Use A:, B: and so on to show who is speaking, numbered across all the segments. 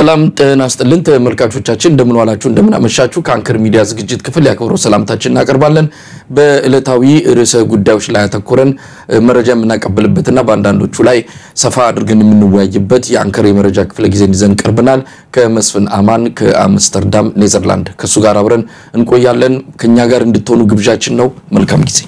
A: ሰላም ጤና ይስጥልን ተመልካቾቻችን፣ እንደምን ዋላችሁ፣ እንደምን አመሻችሁ። ከአንከር ሚዲያ ዝግጅት ክፍል ያክብረው ሰላምታችን እናቀርባለን። በዕለታዊ ርዕሰ ጉዳዮች ላይ ያተኮረን መረጃ የምናቀብልበትና በአንዳንዶቹ ላይ ሰፋ አድርገን የምንወያይበት የአንከር የመረጃ ክፍለ ጊዜን ይዘን ቀርበናል። ከመስፍን አማን ከአምስተርዳም ኔዘርላንድ ከእሱ ጋር አብረን እንቆያለን። ከእኛ ጋር እንድትሆኑ ግብዣችን ነው። መልካም ጊዜ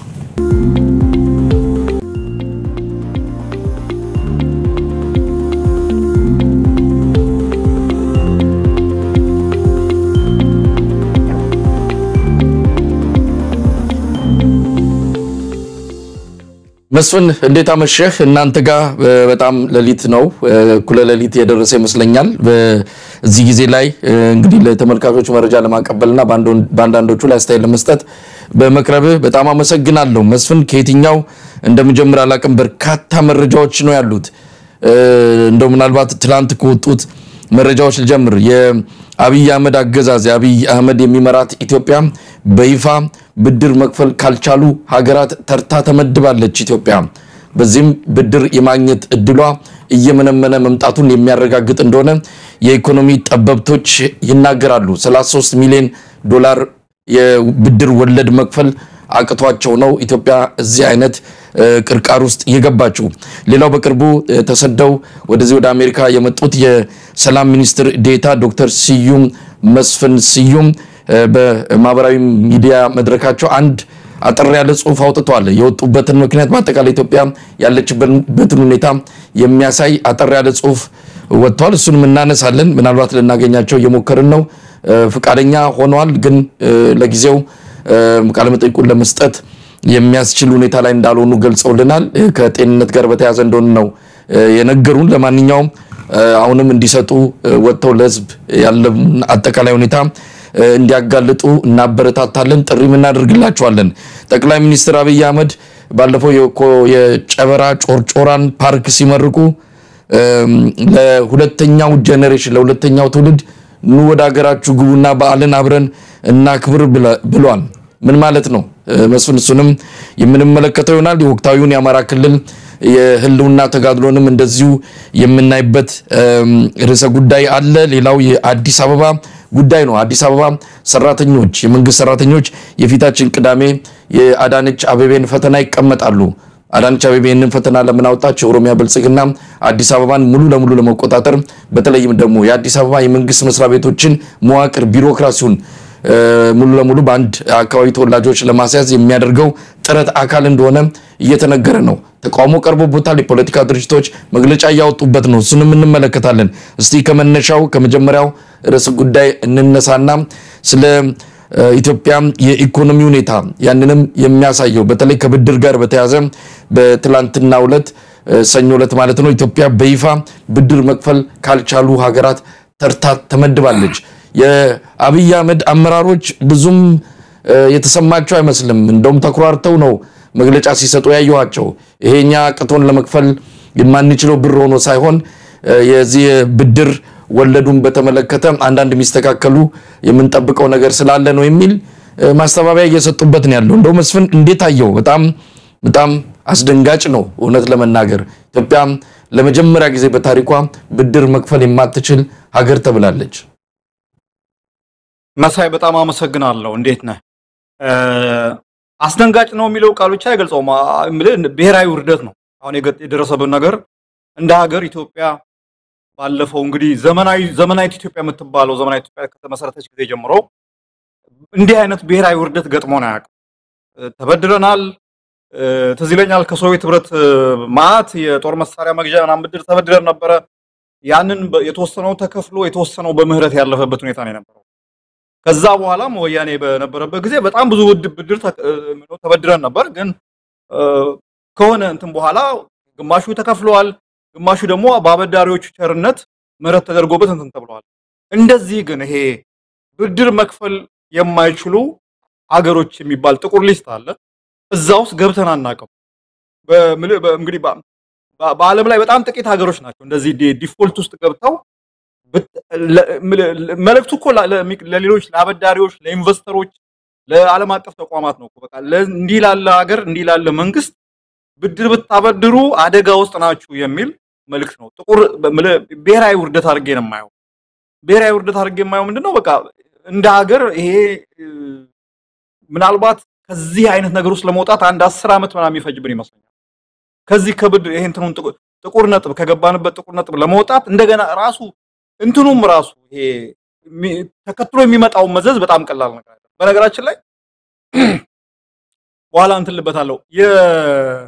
A: መስፍን እንዴት አመሸህ? እናንተ ጋር በጣም ሌሊት ነው፣ እኩለ ሌሊት የደረሰ ይመስለኛል። በዚህ ጊዜ ላይ እንግዲህ ለተመልካቾች መረጃ ለማቀበልና በአንዳንዶቹ ላይ አስተያየት ለመስጠት በመቅረብህ በጣም አመሰግናለሁ። መስፍን ከየትኛው እንደምጀምር አላቅም። በርካታ መረጃዎች ነው ያሉት። እንደው ምናልባት ትላንት ከወጡት መረጃዎች ልጀምር። የአብይ አህመድ አገዛዝ የአብይ አህመድ የሚመራት ኢትዮጵያ በይፋ ብድር መክፈል ካልቻሉ ሀገራት ተርታ ተመድባለች ኢትዮጵያ። በዚህም ብድር የማግኘት እድሏ እየመነመነ መምጣቱን የሚያረጋግጥ እንደሆነ የኢኮኖሚ ጠበብቶች ይናገራሉ። 33 ሚሊዮን ዶላር የብድር ወለድ መክፈል አቅቷቸው ነው ኢትዮጵያ እዚህ አይነት ቅርቃር ውስጥ የገባችው። ሌላው በቅርቡ ተሰደው ወደዚህ ወደ አሜሪካ የመጡት የሰላም ሚኒስትር ዴታ ዶክተር ስዩም መስፍን ስዩም በማህበራዊ ሚዲያ መድረካቸው አንድ አጠር ያለ ጽሁፍ አውጥተዋል። የወጡበትን ምክንያት በአጠቃላይ ኢትዮጵያ ያለችበትን ሁኔታ የሚያሳይ አጠር ያለ ጽሁፍ ወጥተዋል። እሱንም እናነሳለን። ምናልባት ልናገኛቸው እየሞከርን ነው። ፈቃደኛ ሆነዋል፣ ግን ለጊዜው ቃለመጠይቁን ለመስጠት የሚያስችል ሁኔታ ላይ እንዳልሆኑ ገልጸውልናል። ከጤንነት ጋር በተያያዘ እንደሆነ ነው የነገሩን። ለማንኛውም አሁንም እንዲሰጡ ወጥተው ለህዝብ ያለውን አጠቃላይ ሁኔታ እንዲያጋልጡ እናበረታታለን፣ ጥሪም እናደርግላቸዋለን። ጠቅላይ ሚኒስትር አብይ አህመድ ባለፈው የጨበራ ጮርጮራን ፓርክ ሲመርቁ ለሁለተኛው ጄኔሬሽን ለሁለተኛው ትውልድ ኑ ወደ ሀገራችሁ ግቡና በዓልን አብረን እናክብር ብሏል። ምን ማለት ነው መስፍን? እሱንም የምንመለከተው ይሆናል። የወቅታዊውን የአማራ ክልል የህልውና ተጋድሎንም እንደዚሁ የምናይበት ርዕሰ ጉዳይ አለ። ሌላው የአዲስ አበባ ጉዳይ ነው። አዲስ አበባ ሰራተኞች፣ የመንግስት ሰራተኞች የፊታችን ቅዳሜ የአዳነች አቤቤን ፈተና ይቀመጣሉ። አዳነች አቤቤ ይህንን ፈተና ለምን አወጣች? የኦሮሚያ ብልጽግና አዲስ አበባን ሙሉ ለሙሉ ለመቆጣጠር በተለይም ደግሞ የአዲስ አበባ የመንግስት መስሪያ ቤቶችን መዋቅር ቢሮክራሲውን ሙሉ ለሙሉ በአንድ አካባቢ ተወላጆች ለማስያዝ የሚያደርገው ጥረት አካል እንደሆነ እየተነገረ ነው። ተቃውሞ ቀርቦበታል። የፖለቲካ ድርጅቶች መግለጫ እያወጡበት ነው። እሱንም እንመለከታለን። እስቲ ከመነሻው ከመጀመሪው ርዕስ ጉዳይ እንነሳና ስለ ኢትዮጵያ የኢኮኖሚ ሁኔታ ያንንም የሚያሳየው በተለይ ከብድር ጋር በተያያዘ በትላንትናው ዕለት ሰኞ ዕለት ማለት ነው ኢትዮጵያ በይፋ ብድር መክፈል ካልቻሉ ሀገራት ተርታ ተመድባለች። የአብይ አህመድ አመራሮች ብዙም የተሰማቸው አይመስልም። እንደውም ተኩራርተው ነው መግለጫ ሲሰጡ ያየኋቸው። ይሄኛ ቅቶን ለመክፈል የማንችለው ብር ሆኖ ሳይሆን የዚህ ብድር ወለዱን በተመለከተ አንዳንድ የሚስተካከሉ የምንጠብቀው ነገር ስላለ ነው የሚል ማስተባበያ እየሰጡበት ነው ያለው። እንደው መስፍን እንዴት አየው? በጣም በጣም አስደንጋጭ ነው እውነት ለመናገር ኢትዮጵያ ለመጀመሪያ ጊዜ በታሪኳ ብድር መክፈል የማትችል ሀገር ተብላለች።
B: መሳይ በጣም አመሰግናለሁ። እንዴት ነህ? አስደንጋጭ ነው የሚለው ቃል ብቻ አይገልጸውም። ብሔራዊ ውርደት ነው አሁን የደረሰብን ነገር። እንደ ሀገር ኢትዮጵያ ባለፈው እንግዲህ ዘመናዊ ዘመናዊት ኢትዮጵያ የምትባለው ዘመናዊ ኢትዮጵያ ከተመሰረተች ጊዜ ጀምሮ እንዲህ አይነት ብሔራዊ ውርደት ገጥሞን አያውቅም። ተበድረናል። ትዝ ይለኛል ከሶቪየት ህብረት ማዕት የጦር መሳሪያ መግዣ ምናምን ብድር ተበድረን ነበረ። ያንን የተወሰነው ተከፍሎ የተወሰነው በምህረት ያለፈበት ሁኔታ ነው የነበረው። ከዛ በኋላም ወያኔ በነበረበት ጊዜ በጣም ብዙ ብድር ተበድረን ነበር። ግን ከሆነ እንትን በኋላ ግማሹ ተከፍለዋል፣ ግማሹ ደግሞ በአበዳሪዎቹ ቸርነት ምህረት ተደርጎበት እንትን ተብለዋል። እንደዚህ ግን ይሄ ብድር መክፈል የማይችሉ ሀገሮች የሚባል ጥቁር ሊስት አለ። እዛ ውስጥ ገብተን አናውቅም። እንግዲህ በዓለም ላይ በጣም ጥቂት ሀገሮች ናቸው እንደዚህ ዲፎልት ውስጥ ገብተው መልእክቱ እኮ ለሌሎች ለአበዳሪዎች፣ ለኢንቨስተሮች፣ ለዓለም አቀፍ ተቋማት ነው። በቃ እንዲህ ላለ ሀገር እንዲህ ላለ መንግስት ብድር ብታበድሩ አደጋ ውስጥ ናችሁ የሚል መልእክት ነው። ጥቁር ብሔራዊ ውርደት አድርጌ ነው የማየው። ብሔራዊ ውርደት አድርጌ የማየው ምንድነው በቃ እንደ ሀገር ይሄ እ፣ ምናልባት ከዚህ አይነት ነገር ውስጥ ለመውጣት አንድ አስር ዓመት ምናምን የሚፈጅብን ይመስለኛል። ከዚህ ከብድር ይሄ እንትኑን ጥቁ- ጥቁር ነጥብ ከገባንበት ጥቁር ነጥብ ለመውጣት እንደገና ራሱ እንትኑም ራሱ ይሄ የሚ- ተከትሎ የሚመጣውን መዘዝ በጣም ቀላል ነገር አይደለም። በነገራችን ላይ በኋላ እንትን ልበታለሁ የ-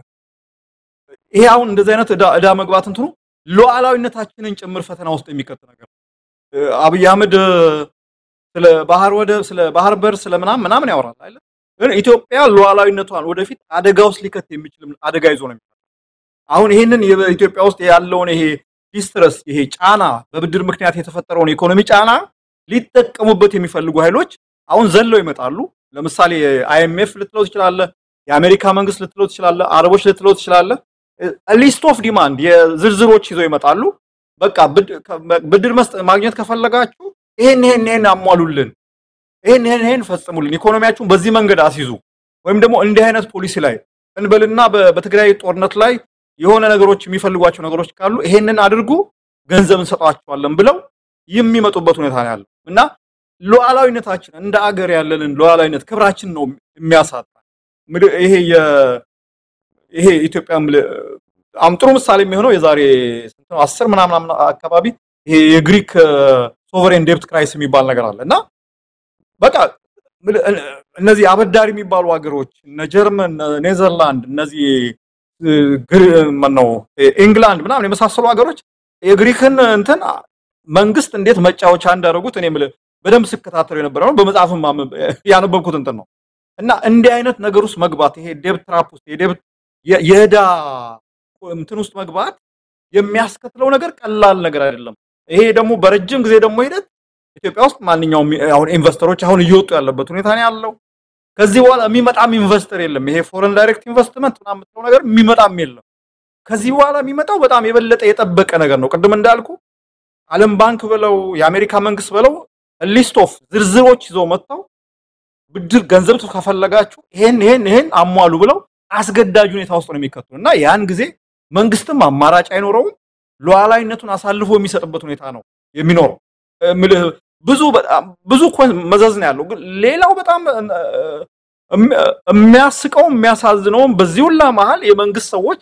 B: ይሄ አሁን እንደዚህ አይነት ዕዳ ዕዳ መግባት እንትኑ ሉዓላዊነታችንን ጭምር ፈተና ውስጥ የሚከት ነገር ነው። እ፣ አብይ አህመድ እ፣ ስለ ባህር ወደብ ስለ ባህር በር ስለ ምናምን ምናምን ያወራል አይደል? ግን ኢትዮጵያ ሉዓላዊነቷን ወደፊት አደጋ ውስጥ ሊከት የሚችል አደጋ ይዞ ነው የሚመጣው። አሁን ይሄንን የኢትዮጵያ ውስጥ ያለውን ይሄ ዲስትረስ ይሄ ጫና በብድር ምክንያት የተፈጠረውን ኢኮኖሚ ጫና ሊጠቀሙበት የሚፈልጉ ኃይሎች አሁን ዘለው ይመጣሉ። ለምሳሌ አይኤምኤፍ ልትለው ትችላለህ፣ የአሜሪካ መንግስት ልትለው ትችላለህ፣ አረቦች ልትለው ትችላለህ። ሊስት ኦፍ ዲማንድ የዝርዝሮች ይዘው ይመጣሉ። በቃ ብድ- ከ- ብድር መስጠት ማግኘት ከፈለጋችሁ ይሄን ይሄን ይሄን አሟሉልን፣ ይሄን ይሄን ይሄን ፈጽሙልን፣ ኢኮኖሚያችሁን በዚህ መንገድ አስይዙ፣ ወይም ደግሞ እንዲህ አይነት ፖሊሲ ላይ እንበልና በ- በትግራይ ጦርነት ላይ የሆነ ነገሮች የሚፈልጓቸው ነገሮች ካሉ ይሄንን አድርጉ፣ ገንዘብ እንሰጣቸዋለን ብለው የሚመጡበት ሁኔታ ነው ያለው እና ሉዓላዊነታችን እንደ አገር ያለንን ሉዓላዊነት ክብራችን ነው የሚያሳጣ ምድ- ይሄ የ- ይሄ ኢትዮጵያ ምል- አሁን ጥሩ ምሳሌ የሚሆነው የዛሬ ስንት ነው አስር ምናምን ምናምን አካባቢ ይሄ የግሪክ ሶቨሬን ዴፕት ክራይስ የሚባል ነገር አለ እና በቃ ምል- እነዚህ አበዳሪ የሚባሉ ሀገሮች እነ ጀርመን፣ እነ ኔዘርላንድ፣ እነዚህ እ፣ ግሪ- ማነው ኢንግላንድ ምናምን የመሳሰሉ ሀገሮች የግሪክን እንትን መንግስት እንዴት መጫወቻ እንዳደረጉት እኔ የምልህ በደንብ ስከታተሉ የነበረ ነው። በመጽሐፍም ማንበብ- ያነበብኩት እንትን ነው እና እንዲህ አይነት ነገር ውስጥ መግባት ይሄ ዴብት ትራፕ ውስጥ የዴብት የ- የዕዳ እንትን ውስጥ መግባት የሚያስከትለው ነገር ቀላል ነገር አይደለም። ይሄ ደግሞ በረጅም ጊዜ ደግሞ ሂደት ኢትዮጵያ ውስጥ ማንኛውም አሁን ኢንቨስተሮች አሁን እየወጡ ያለበት ሁኔታ ነው ያለው። ከዚህ በኋላ የሚመጣም ኢንቨስተር የለም። ይሄ ፎረን ዳይሬክት ኢንቨስትመንት ምናምን የምትለው ነገር የሚመጣም የለም። ከዚህ በኋላ የሚመጣው በጣም የበለጠ የጠበቀ ነገር ነው። ቅድም እንዳልኩ ዓለም ባንክ ብለው የአሜሪካ መንግስት ብለው ሊስት ኦፍ ዝርዝሮች ይዘው መጥተው ብድር ገንዘብ ከፈለጋችሁ ይሄን ይሄን ይሄን አሟሉ ብለው አስገዳጅ ሁኔታ ውስጥ ነው የሚከቱ እና ያን ጊዜ መንግስትም አማራጭ አይኖረውም። ሉዓላዊነቱን አሳልፎ የሚሰጥበት ሁኔታ ነው የሚኖረው። እ፣ ምልህ ብዙ በጣም ብዙ እኮ መዘዝ ነው ያለው። ግን ሌላው በጣም እ፣ እም- የሚያስቀውም የሚያሳዝነውም በዚህ ሁላ መሀል የመንግስት ሰዎች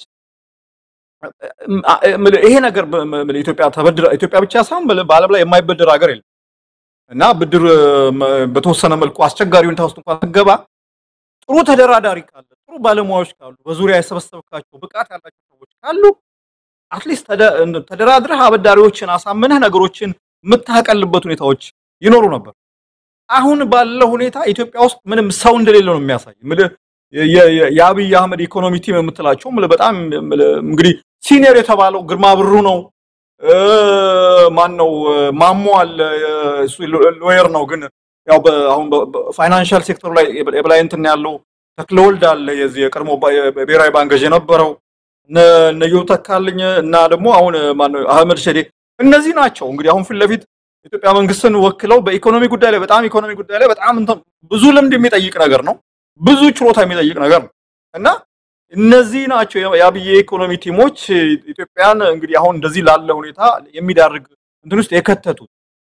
B: እም፣ አ- ምልህ ይሄ ነገር በ- ምልህ ኢትዮጵያ ተበድራ ኢትዮጵያ ብቻ ሳይሆን ምልህ በዓለም ላይ የማይበድር ሀገር የለም እና ብድር እ፣ መ- በተወሰነ መልኩ አስቸጋሪ ሁኔታ ውስጥ እንኳን ስትገባ ጥሩ ተደራዳሪ ካለ ጥሩ ባለሙያዎች ካሉ በዙሪያ የሰበሰብካቸው ብቃት ያላቸው ሰዎች ካሉ አትሊስት ተደራድረህ አበዳሪዎችን አሳምነህ ነገሮችን የምታቀልበት ሁኔታዎች ይኖሩ ነበር። አሁን ባለው ሁኔታ ኢትዮጵያ ውስጥ ምንም ሰው እንደሌለ ነው የሚያሳይ። ምልህ የ- የ- የአብይ አህመድ ኢኮኖሚ ቲም የምትላቸው ምልህ በጣም ምልህ እንግዲህ ሲኒየር የተባለው ግርማ ብሩ ነው። እ፣ ማን ነው ማሞ አለ እ፣ እሱ ሎየር ነው ግን ያው በ- አሁን በፋይናንሻል ሴክተሩ ላይ የበ- የበላይ እንትን ያለው ተክለወልድ አለ የዚህ የቀድሞ ባ- የብሔራዊ ባንክ ገዥ የነበረው እነ እነ ዮብ ተካልኝ እና ደግሞ አሁን ማነው አህመድ ሸዴ እነዚህ ናቸው እንግዲህ አሁን ፊት ለፊት የኢትዮጵያ መንግስትን ወክለው በኢኮኖሚ ጉዳይ ላይ በጣም ኢኮኖሚ ጉዳይ ላይ በጣም እንትን ብዙ ልምድ የሚጠይቅ ነገር ነው። ብዙ ችሎታ የሚጠይቅ ነገር ነው እና እነዚህ ናቸው የ- የአብይ ኢኮኖሚ ቲሞች ኢትዮጵያን እንግዲህ አሁን እንደዚህ ላለ ሁኔታ የሚዳርግ እንትን ውስጥ የከተቱት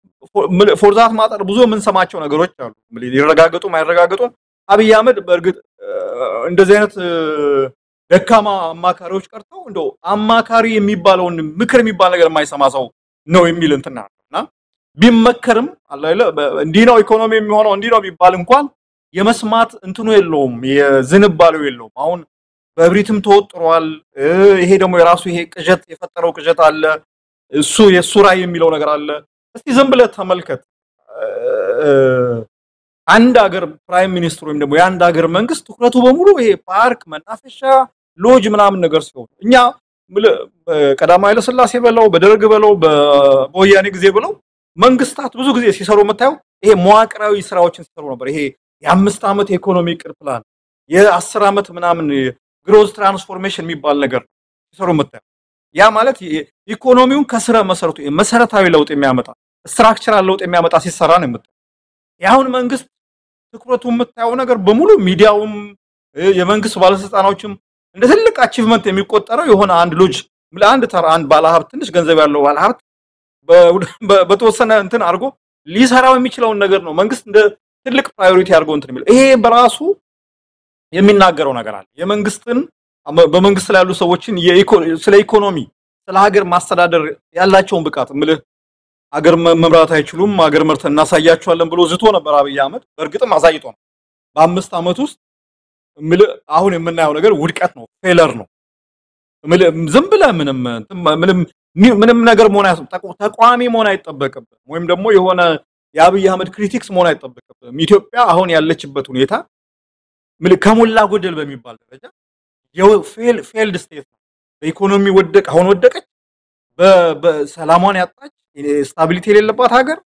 B: ፎርዛት ማጠር ብዙ የምንሰማቸው ነገሮች አሉ። እንግዲህ ሊረጋገጡም አይረጋገጡም። አብይ አህመድ በእርግጥ እ፣ እንደዚህ አይነት እ፣ ደካማ አማካሪዎች ቀርተው እንደው አማካሪ የሚባለውን ምክር የሚባል ነገር የማይሰማ ሰው ነው የሚል እንትና ነው እና ቢመከርም አለ አይደለ፣ በ- እንዲህ ነው ኢኮኖሚ የሚሆነው እንዲህ ነው ቢባል እንኳን የመስማት እንትኑ የለውም፣ የዝንባሌው የለውም። አሁን በእብሪትም ተወጥሯል። እ፣ ይሄ ደግሞ የራሱ ይሄ ቅዠት የፈጠረው ቅዠት አለ። እሱ የእሱ ራዕይ የሚለው ነገር አለ። እስቲ ዝም ብለህ ተመልከት። እ፣ አንድ ሀገር ፕራይም ሚኒስትር ወይም ደግሞ የአንድ ሀገር መንግስት ትኩረቱ በሙሉ ይሄ ፓርክ፣ መናፈሻ፣ ሎጅ ምናምን ነገር ሲሆን እኛ ምልህ በቀዳማዊ ኃይለ ሥላሴ በለው በደርግ በለው በ- በወያኔ ጊዜ ብለው መንግስታት ብዙ ጊዜ ሲሰሩ የምታየው ይሄ መዋቅራዊ ስራዎችን ሲሰሩ ነበር። ይሄ የአምስት ዓመት የኢኮኖሚ እቅድ ፕላን፣ የአስር ዓመት ምናምን ግሮዝ ትራንስፎርሜሽን የሚባል ነገር ሲሰሩ የምታየው ያ ማለት የ- ኢኮኖሚውን ከስረ መሰረቱ መሰረታዊ ለውጥ የሚያመጣ ስትራክቸራል ለውጥ የሚያመጣ ሲሰራ ነው የምታየው። የአሁን መንግስት ትኩረቱ የምታየው ነገር በሙሉ ሚዲያውም እ፣ የመንግስት ባለስልጣኖችም እንደ ትልቅ አቺቭመንት የሚቆጠረው የሆነ አንድ ሎጅ ለአንድ ተራ አንድ ባለሀብት ትንሽ ገንዘብ ያለው ባለሀብት በተወሰነ እንትን አድርጎ ሊሰራው የሚችለውን ነገር ነው መንግስት እንደ ትልቅ ፕራዮሪቲ አድርጎ እንትን የሚለው ይሄ በራሱ የሚናገረው ነገር አለ። የመንግስትን በመንግስት ላይ ያሉ ሰዎችን ስለ ኢኮኖሚ ስለ ሀገር ማስተዳደር ያላቸውን ብቃት ምልህ ሀገር መምራት አይችሉም፣ ሀገር መርተን እናሳያቸዋለን ብሎ ዝቶ ነበር አብይ አህመድ። በእርግጥም አሳይቶ ነው። በአምስት ዓመት ውስጥ ምልህ አሁን የምናየው ነገር ውድቀት ነው፣ ፌለር ነው። ምልህ ዝም ብለህ ምንም ምንም ምንም ነገር መሆን ተቋሚ መሆን አይጠበቅብም፣ ወይም ደግሞ የሆነ የአብይ አህመድ ክሪቲክስ መሆን አይጠበቅብም። ኢትዮጵያ አሁን ያለችበት ሁኔታ ምልህ ከሞላ ጎደል በሚባል ደረጃ ፌልድ ስቴት ነው። በኢኮኖሚ ወደቅ አሁን ወደቀች፣ በሰላሟን ያጣች ስታቢሊቲ የሌለባት ሀገር፣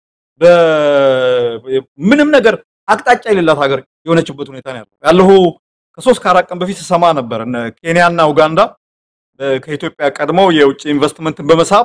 B: ምንም ነገር አቅጣጫ የሌላት ሀገር የሆነችበት ሁኔታ ነው ያለው። ያለሁ ከሶስት ከአራት ቀን በፊት ስሰማ ነበር እነ ኬንያና ኡጋንዳ ከኢትዮጵያ ቀድመው የውጭ ኢንቨስትመንትን በመሳብ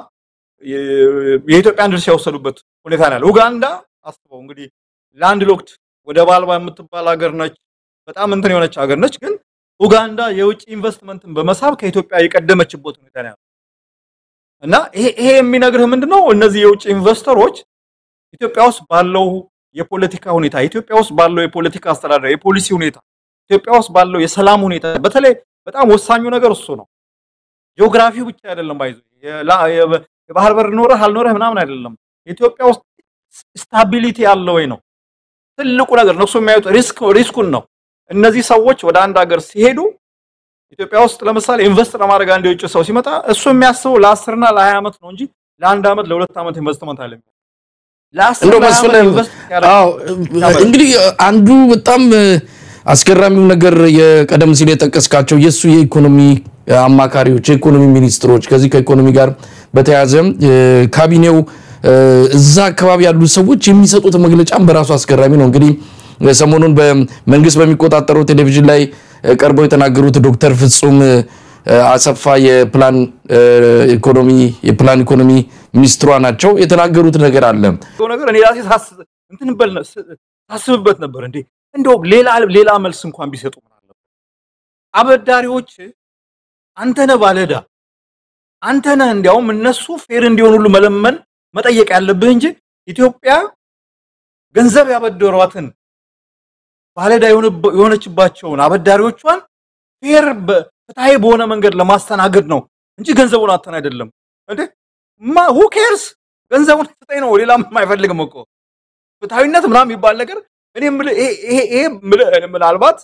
B: የኢትዮጵያን ድርሻ የወሰዱበት ሁኔታ ነው ያለው። ኡጋንዳ አስበው እንግዲህ ላንድ ሎክድ ወደብ አልባ የምትባል ሀገር ነች። በጣም እንትን የሆነች ሀገር ነች። ግን ኡጋንዳ የውጭ ኢንቨስትመንትን በመሳብ ከኢትዮጵያ የቀደመችበት ሁኔታ ነው ያለው እና ይሄ ይሄ የሚነግርህ ምንድነው እነዚህ የውጭ ኢንቨስተሮች ኢትዮጵያ ውስጥ ባለው የፖለቲካ ሁኔታ ኢትዮጵያ ውስጥ ባለው የፖለቲካ አስተዳደር የፖሊሲ ሁኔታ ኢትዮጵያ ውስጥ ባለው የሰላም ሁኔታ በተለይ በጣም ወሳኙ ነገር እሱ ነው። ጂኦግራፊው ብቻ አይደለም ባይዞ የባህር በር ኖረህ አልኖረህ ምናምን አይደለም። ኢትዮጵያ ውስጥ ስታቢሊቲ ያለ ወይ ነው ትልቁ ነገር። እነሱ የሚያዩት ሪስክ ሪስኩን ነው። እነዚህ ሰዎች ወደ አንድ ሀገር ሲሄዱ ኢትዮጵያ ውስጥ ለምሳሌ ኢንቨስት ለማድረግ አንድ የውጭ ሰው ሲመጣ እሱ የሚያስበው ለአስርና ለሀያ ዓመት ነው እንጂ ለአንድ ዓመት ለሁለት ዓመት ኢንቨስትመንት አለ
A: እንደው መስፍን አዎ እንግዲህ አንዱ በጣም አስገራሚው ነገር የቀደም ሲል የጠቀስካቸው የእሱ የኢኮኖሚ አማካሪዎች የኢኮኖሚ ሚኒስትሮች ከዚህ ከኢኮኖሚ ጋር በተያያዘ ካቢኔው እዛ አካባቢ ያሉ ሰዎች የሚሰጡት መግለጫም በራሱ አስገራሚ ነው። እንግዲህ ሰሞኑን በመንግስት በሚቆጣጠረው ቴሌቪዥን ላይ ቀርበው የተናገሩት ዶክተር ፍጹም አሰፋ የፕላን ኢኮኖሚ የፕላን ኢኮኖሚ ሚኒስትሯ ናቸው። የተናገሩት ነገር አለ
B: ነገር እኔ ራሴ እንትን በል ሳስብበት ነበር እንዴ እንደው ሌላ ሌላ መልስ እንኳን ቢሰጡ ምን አለበት? አበዳሪዎች አንተ ነህ ባለዕዳ አንተ ነህ። እንዲያውም እነሱ ፌር እንዲሆን ሁሉ መለመን መጠየቅ ያለብህ እንጂ ኢትዮጵያ ገንዘብ ያበደሯትን ባለዕዳ የሆነችባቸውን አበዳሪዎቿን ፌር ፍትሐዊ በሆነ መንገድ ለማስተናገድ ነው እንጂ ገንዘቡን አተን አይደለም እንዴ ማ ሁ ኬርስ ገንዘቡን ስጠኝ ነው። ሌላ ምንም አይፈልግም እኮ ፍትሐዊነት ምናምን የሚባል ነገር እኔ ይሄ ምናልባት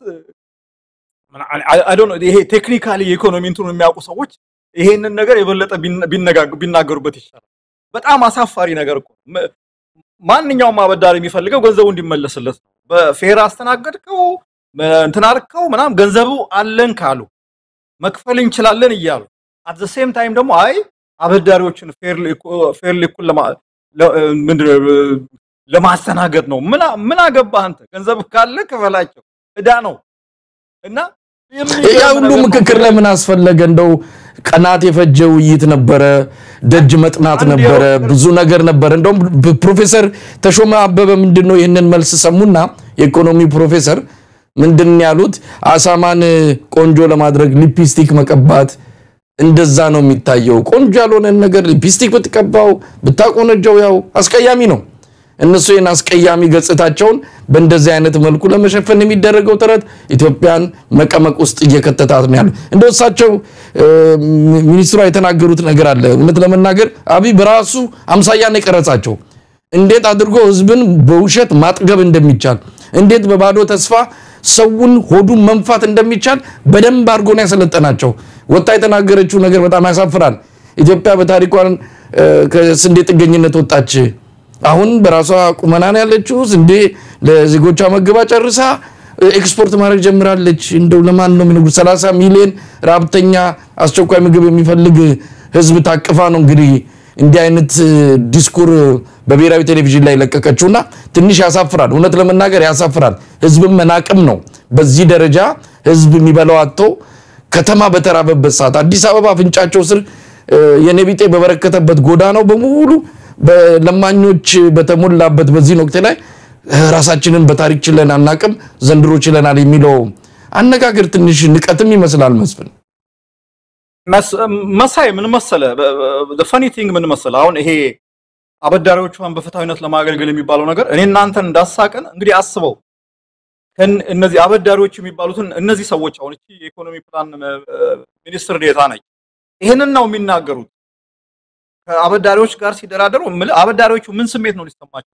B: ይሄ ቴክኒካሊ የኢኮኖሚ እንትኑን የሚያውቁ ሰዎች ይሄንን ነገር የበለጠ ቢናገሩበት ይሻላል። በጣም አሳፋሪ ነገር እኮ ማንኛውም አበዳሪ የሚፈልገው ገንዘቡ እንዲመለስለት ነው። በፌር አስተናገድከው እንትን አድርገው ምናምን ገንዘቡ አለን ካሉ መክፈል እንችላለን እያሉ አት ዘ ሴም ታይም ደግሞ አይ አበዳሪዎችን ፌር እኩል ለማስተናገድ ነው። ምን አገባህ አንተ? ገንዘብ ካለ ክፈላቸው፣ እዳ ነው እና
A: ያ ሁሉ ምክክር ለምን አስፈለገ? እንደው ቀናት የፈጀ ውይይት ነበረ፣ ደጅ መጥናት ነበረ፣ ብዙ ነገር ነበረ። እንደውም ፕሮፌሰር ተሾመ አበበ ምንድን ነው ይህንን መልስ ሰሙና የኢኮኖሚ ፕሮፌሰር ምንድን ያሉት አሳማን ቆንጆ ለማድረግ ሊፕስቲክ መቀባት እንደዛ ነው የሚታየው። ቆንጆ ያልሆነን ነገር ሊፕስቲክ ብትቀባው ብታቆነጀው ያው አስቀያሚ ነው። እነሱ ይህን አስቀያሚ ገጽታቸውን በእንደዚህ አይነት መልኩ ለመሸፈን የሚደረገው ጥረት ኢትዮጵያን መቀመቅ ውስጥ እየከተታት ነው ያለው። እንደ እሳቸው ሚኒስትሯ የተናገሩት ነገር አለ። እውነት ለመናገር አብይ በራሱ አምሳያ ነው የቀረጻቸው። እንዴት አድርጎ ህዝብን በውሸት ማጥገብ እንደሚቻል፣ እንዴት በባዶ ተስፋ ሰውን ሆዱን መንፋት እንደሚቻል በደንብ አድርጎ ነው ያሰለጠናቸው። ወጣ የተናገረችው ነገር በጣም ያሳፍራል። ኢትዮጵያ በታሪኳን ከስንዴ ጥገኝነት ወጣች። አሁን በራሷ ቁመና ነው ያለችው። ስንዴ ለዜጎቿ መግባ ጨርሳ ኤክስፖርት ማድረግ ጀምራለች። እንደው ለማን ነው የሚነግሩት? 30 ሚሊዮን ረሀብተኛ አስቸኳይ ምግብ የሚፈልግ ህዝብ ታቅፋ ነው እንግዲህ እንዲህ አይነት ዲስኩር በብሔራዊ ቴሌቪዥን ላይ ለቀቀችውና ትንሽ ያሳፍራል። እውነት ለመናገር ያሳፍራል። ህዝብን መናቅም ነው። በዚህ ደረጃ ህዝብ የሚበላው አጥቶ ከተማ በተራበበት ሰዓት አዲስ አበባ አፍንጫቸው ስር የኔቢጤ በበረከተበት ጎዳናው በሙሉ በለማኞች በተሞላበት በዚህ ወቅት ላይ ራሳችንን በታሪክ ችለን አናቅም፣ ዘንድሮ ችለናል የሚለው አነጋገር ትንሽ ንቀትም ይመስላል። መስፍን
B: መሳይ ምን መሰለ፣ ፈኒ ቲንግ ምን መሰለ፣ አሁን ይሄ አበዳሪዎቿን በፍትሐዊነት ለማገልገል የሚባለው ነገር እኔ እናንተን እንዳሳቀን እንግዲህ አስበው እነዚህ አበዳሪዎች የሚባሉትን እነዚህ ሰዎች አሁን እቺ የኢኮኖሚ ፕላን ሚኒስትር ዴታ ነች። ይህንን ነው የሚናገሩት። ከአበዳሪዎች ጋር ሲደራደሩ አበዳሪዎቹ ምን ስሜት ነው ሊሰማቸው?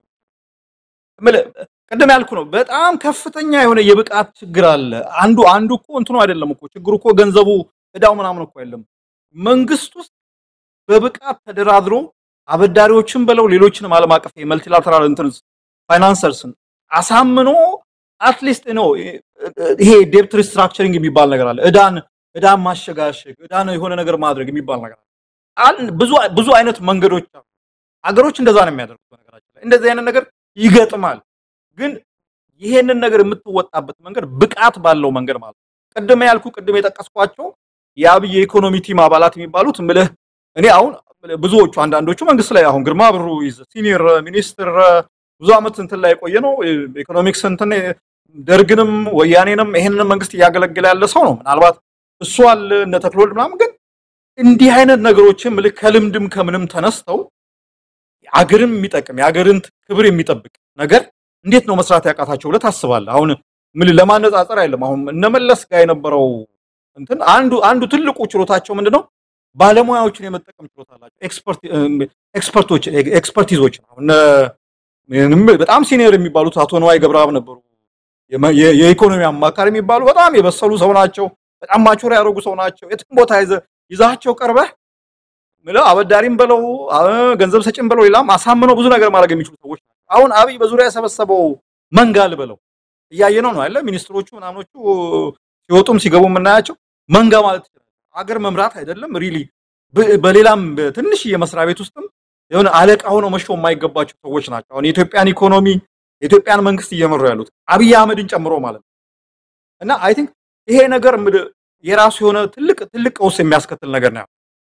B: ቅድም ያልኩ ነው። በጣም ከፍተኛ የሆነ የብቃት ችግር አለ። አንዱ አንዱ እኮ እንትኑ አይደለም እኮ ችግሩ እኮ ገንዘቡ እዳው ምናምን እኮ አይደለም። መንግስት ውስጥ በብቃት ተደራድሮ አበዳሪዎችን በለው ሌሎችንም ዓለም አቀፍ የመልቲላተራል እንትን ፋይናንሰርስን አሳምኖ አትሊስት ነው ይሄ ዴፕት ሪስትራክቸሪንግ የሚባል ነገር አለ። እዳን እዳን ማሸጋሸግ እዳን የሆነ ነገር ማድረግ የሚባል ነገር አለ። ብዙ ብዙ አይነት መንገዶች አሉ። አገሮች እንደዛ ነው የሚያደርጉት። በነገራችን ላይ እንደዚህ አይነት ነገር ይገጥማል። ግን ይሄንን ነገር የምትወጣበት መንገድ ብቃት ባለው መንገድ ማለት ነው። ቅድም ያልኩ ቅድም የጠቀስኳቸው የአብይ የኢኮኖሚ ቲም አባላት የሚባሉት ምልህ እኔ አሁን ብዙዎቹ አንዳንዶቹ መንግስት ላይ አሁን ግርማ ብሩ ሲኒየር ሚኒስትር ብዙ ዓመት እንትን ላይ የቆየ ነው። ኢኮኖሚክስ እንትን ደርግንም ወያኔንም ይሄንን መንግስት እያገለገለ ያለ ሰው ነው። ምናልባት እሱ አለ እነ ተክሎልድ ምናምን። ግን እንዲህ አይነት ነገሮችን ምልክ ከልምድም ከምንም ተነስተው አገርን የሚጠቅም የአገርን ክብር የሚጠብቅ ነገር እንዴት ነው መስራት ያቃታቸው ብለህ ታስባለህ? አሁን ምን ለማነጻጸር አይደለም። አሁን እነመለስ ጋር የነበረው እንትን አንዱ አንዱ ትልቁ ችሎታቸው ምንድነው? ባለሙያዎችን የመጠቀም ችሎታ አላቸው። ኤክስፐርቶች ኤክስፐርቲዞች አሁን በጣም ሲኒየር የሚባሉት አቶ ነዋይ ገብረአብ ነበሩ። የኢኮኖሚ አማካሪ የሚባሉ በጣም የበሰሉ ሰው ናቸው። በጣም ማቹር ያደረጉ ሰው ናቸው። የትም ቦታ ይዛቸው ቀርበህ ምለው አበዳሪም በለው ገንዘብ ሰጭም በለው ሌላም አሳምነው ብዙ ነገር ማድረግ የሚችሉ ሰዎች ናቸው። አሁን አብይ በዙሪያ የሰበሰበው መንጋል በለው እያየነው ነው ያለ ሚኒስትሮቹ ምናምኖቹ ሲወጡም ሲገቡ የምናያቸው መንጋ ማለት ይችላል። አገር መምራት አይደለም ሪሊ በሌላም ትንሽ የመስሪያ ቤት ውስጥም የሆነ አለቃ ሆነው መሾም የማይገባቸው ሰዎች ናቸው። አሁን የኢትዮጵያን ኢኮኖሚ የኢትዮጵያን መንግስት እየመሩ ያሉት አብይ አህመድን ጨምሮ ማለት ነው። እና አይ ቲንክ ይሄ ነገር የራሱ የሆነ ትልቅ ትልቅ ቀውስ የሚያስከትል ነገር ነው።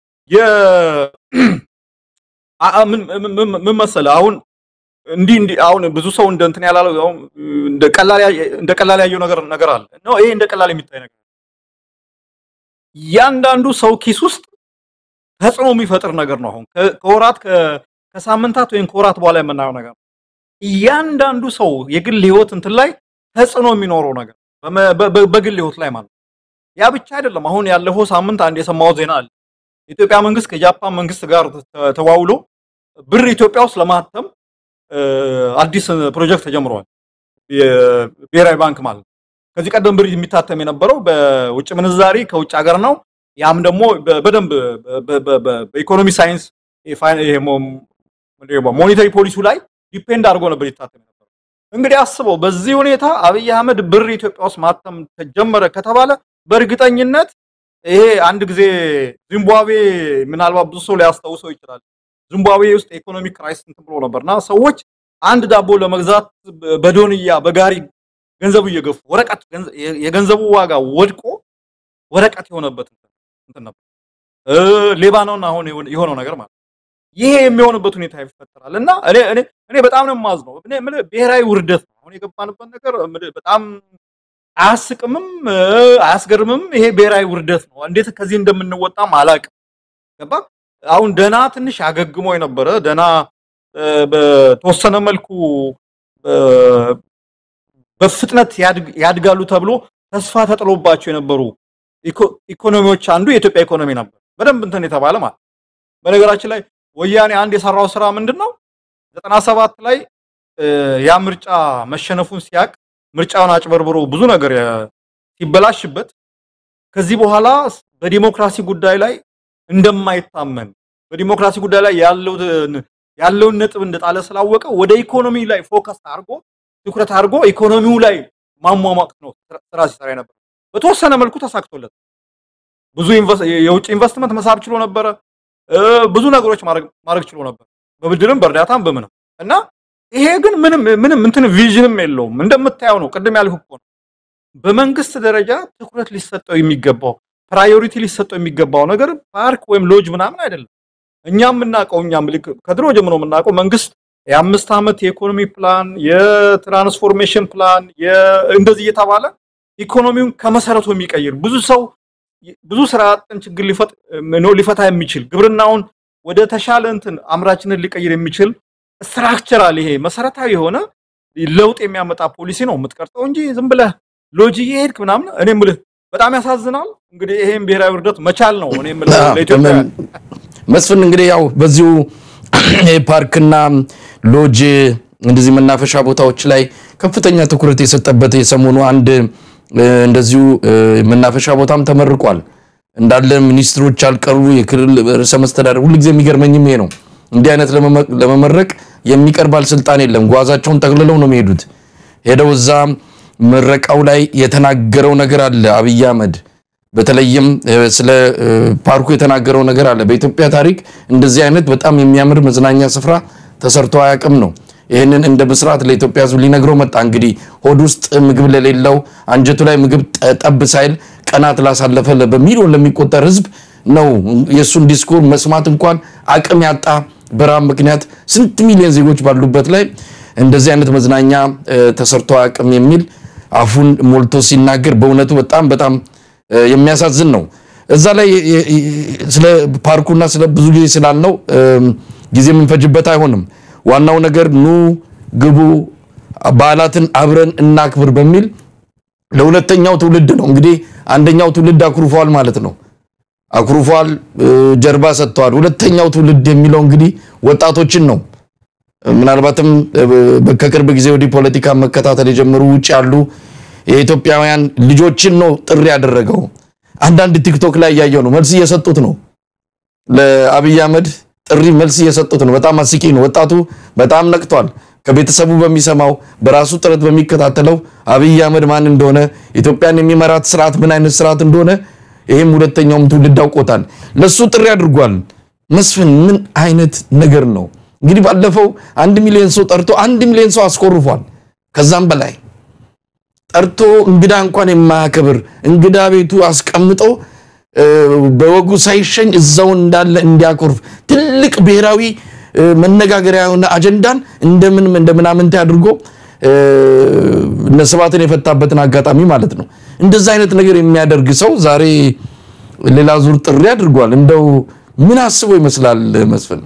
B: ምን መሰለህ አሁን እንዲህ እንዲህ አሁን ብዙ ሰው እንደ እንትን ያላለው እንደ ቀላል እንደ ቀላል ያየው ነገር ነገር አለ ነው። ይሄ እንደ ቀላል የሚታይ ነገር እያንዳንዱ ሰው ኪስ ውስጥ ተጽዕኖ የሚፈጥር ነገር ነው። አሁን ከወራት ከሳምንታት ወይም ከወራት በኋላ የምናየው ነገር ነው። እያንዳንዱ ሰው የግል ህይወት እንትን ላይ ተጽዕኖ የሚኖረው ነገር በግል ህይወት ላይ ማለት ነው። ያ ብቻ አይደለም። አሁን ያለፈው ሳምንት አንድ የሰማሁት ዜና አለ። የኢትዮጵያ መንግስት ከጃፓን መንግስት ጋር ተዋውሎ ብር ኢትዮጵያ ውስጥ ለማተም አዲስ ፕሮጀክት ተጀምሯል። የብሔራዊ ባንክ ማለት ነው። ከዚህ ቀደም ብር የሚታተም የነበረው በውጭ ምንዛሪ ከውጭ ሀገር ነው። ያም ደግሞ በደንብ በኢኮኖሚ ሳይንስ ሞኔታሪ ፖሊሲው ላይ ዲፔንድ አድርጎ ነበር ይታተም የነበረው። እንግዲህ አስበው፣ በዚህ ሁኔታ አብይ አህመድ ብር ኢትዮጵያ ውስጥ ማተም ተጀመረ ከተባለ በእርግጠኝነት ይሄ አንድ ጊዜ ዚምባብዌ ምናልባት ብዙ ሰው ሊያስታውሰው ይችላል። ዚምባብዌ ውስጥ የኢኮኖሚክ ክራይሲስ እንትን ብሎ ነበርና ሰዎች አንድ ዳቦ ለመግዛት በዶንያ በጋሪ ገንዘቡ እየገፉ ወረቀት የገንዘቡ ዋጋ ወድቆ ወረቀት የሆነበት እንትን ነበር። ሌባኖን አሁን የሆነው ነገር ማለት ይሄ የሚሆንበት ሁኔታ ይፈጠራል እና እኔ እኔ እኔ በጣም ነው የማዝነው። እኔ የምልህ ብሔራዊ ውርደት ነው አሁን የገባንበት ነገር በጣም አያስቅምም፣ አያስገርምም። ይሄ ብሔራዊ ውርደት ነው። እንዴት ከዚህ እንደምንወጣም አላቅም። ገባ አሁን ደና ትንሽ አገግሞ የነበረ ደና በተወሰነ መልኩ በፍጥነት ያድጋሉ ተብሎ ተስፋ ተጥሎባቸው የነበሩ ኢኮኖሚዎች አንዱ የኢትዮጵያ ኢኮኖሚ ነበር። በደንብ እንትን የተባለ ማለት በነገራችን ላይ ወያኔ አንድ የሰራው ስራ ምንድን ነው? ዘጠና ሰባት ላይ ያ ምርጫ መሸነፉን ሲያቅ ምርጫውን አጭበርብሮ ብዙ ነገር ሲበላሽበት ከዚህ በኋላ በዲሞክራሲ ጉዳይ ላይ እንደማይታመን በዲሞክራሲ ጉዳይ ላይ ያለውን ነጥብ እንደጣለ ስላወቀ ወደ ኢኮኖሚ ላይ ፎከስ አድርጎ ትኩረት አድርጎ ኢኮኖሚው ላይ ማሟሟቅ ነው ስራ ሲሰራ ነበር። በተወሰነ መልኩ ተሳክቶለት ብዙ የውጭ ኢንቨስትመንት መሳብ ችሎ ነበረ። ብዙ ነገሮች ማድረግ ችሎ ነበር፣ በብድርም በእርዳታም በምንም እና ይሄ ግን ምንም ምንም እንትን ቪዥንም የለውም። እንደምታየው ነው። ቅድም ያልኩህ እኮ ነው። በመንግስት ደረጃ ትኩረት ሊሰጠው የሚገባው ፕራዮሪቲ ሊሰጠው የሚገባው ነገር ፓርክ ወይም ሎጅ ምናምን አይደለም። እኛ የምናውቀው እኛ ከድሮ ጀምሮ የምናውቀው መንግስት የአምስት ዓመት የኢኮኖሚ ፕላን፣ የትራንስፎርሜሽን ፕላን እንደዚህ እየተባለ ኢኮኖሚውን ከመሰረቱ የሚቀይር ብዙ ሰው ብዙ ስራ አጥን ችግር ሊፈታ የሚችል ግብርናውን ወደ ተሻለ እንትን አምራችንን ሊቀይር የሚችል ስትራክቸራል ይሄ መሰረታዊ የሆነ ለውጥ የሚያመጣ ፖሊሲ ነው የምትቀርጸው እንጂ ዝም ብለህ ሎጂ እየሄድክ ምናምን እኔ የምልህ በጣም ያሳዝናል። እንግዲህ ይሄን ብሔራዊ ውርደት መቻል ነው እኔ የምልህ ለኢትዮጵያ
A: መስፍን እንግዲህ ያው በዚሁ ፓርክና ሎጅ እንደዚህ መናፈሻ ቦታዎች ላይ ከፍተኛ ትኩረት የሰጠበት የሰሞኑ አንድ እንደዚሁ መናፈሻ ቦታም ተመርቋል። እንዳለ ሚኒስትሮች አልቀሩ የክልል ርዕሰ መስተዳደር ሁልጊዜ የሚገርመኝም ይሄ ነው። እንዲህ አይነት ለመመረቅ የሚቀር ባለስልጣን የለም። ጓዛቸውን ጠቅልለው ነው የሚሄዱት። ሄደው እዛ ምረቃው ላይ የተናገረው ነገር አለ አብይ አህመድ በተለይም ስለ ፓርኩ የተናገረው ነገር አለ። በኢትዮጵያ ታሪክ እንደዚህ አይነት በጣም የሚያምር መዝናኛ ስፍራ ተሰርቶ አያውቅም ነው። ይህንን እንደ ብስራት ለኢትዮጵያ ሕዝብ ሊነግረው መጣ። እንግዲህ ሆድ ውስጥ ምግብ ለሌለው አንጀቱ ላይ ምግብ ጠብ ሳይል ቀናት ላሳለፈ በሚሊዮን ለሚቆጠር ሕዝብ ነው የእሱን ዲስኩር መስማት እንኳን አቅም ያጣ በረሃብ ምክንያት ስንት ሚሊዮን ዜጎች ባሉበት ላይ እንደዚህ አይነት መዝናኛ ተሰርቶ አያውቅም የሚል አፉን ሞልቶ ሲናገር በእውነቱ በጣም በጣም የሚያሳዝን ነው። እዛ ላይ ስለ ፓርኩና ስለ ብዙ ጊዜ ስላልነው ጊዜ የምንፈጅበት አይሆንም። ዋናው ነገር ኑ ግቡ፣ በዓላትን አብረን እናክብር በሚል ለሁለተኛው ትውልድ ነው እንግዲህ አንደኛው ትውልድ አኩርፏል ማለት ነው። አኩርፏል፣ ጀርባ ሰጥተዋል። ሁለተኛው ትውልድ የሚለው እንግዲህ ወጣቶችን ነው። ምናልባትም ከቅርብ ጊዜ ወዲህ ፖለቲካ መከታተል የጀመሩ ውጭ ያሉ የኢትዮጵያውያን ልጆችን ነው ጥሪ ያደረገው። አንዳንድ ቲክቶክ ላይ እያየው ነው፣ መልስ እየሰጡት ነው። ለአብይ አህመድ ጥሪ መልስ እየሰጡት ነው። በጣም አስቂ ነው። ወጣቱ በጣም ነቅቷል። ከቤተሰቡ በሚሰማው በራሱ ጥረት በሚከታተለው አብይ አህመድ ማን እንደሆነ ኢትዮጵያን የሚመራት ስርዓት ምን አይነት ስርዓት እንደሆነ ይህም ሁለተኛውም ትውልድ አውቆታል። ለሱ ጥሪ አድርጓል። መስፍን ምን አይነት ነገር ነው? እንግዲህ ባለፈው አንድ ሚሊዮን ሰው ጠርቶ አንድ ሚሊዮን ሰው አስኮርፏል። ከዛም በላይ ጠርቶ እንግዳ እንኳን የማያከብር እንግዳ ቤቱ አስቀምጦ በወጉ ሳይሸኝ እዛው እንዳለ እንዲያኮርፍ ትልቅ ብሔራዊ መነጋገሪያ የሆነ አጀንዳን እንደምን እንደምናምንት አድርጎ እነ ስብሃትን የፈታበትን አጋጣሚ ማለት ነው። እንደዛ አይነት ነገር የሚያደርግ ሰው ዛሬ ሌላ ዙር ጥሪ አድርጓል። እንደው ምን አስቦ ይመስላል መስፍን?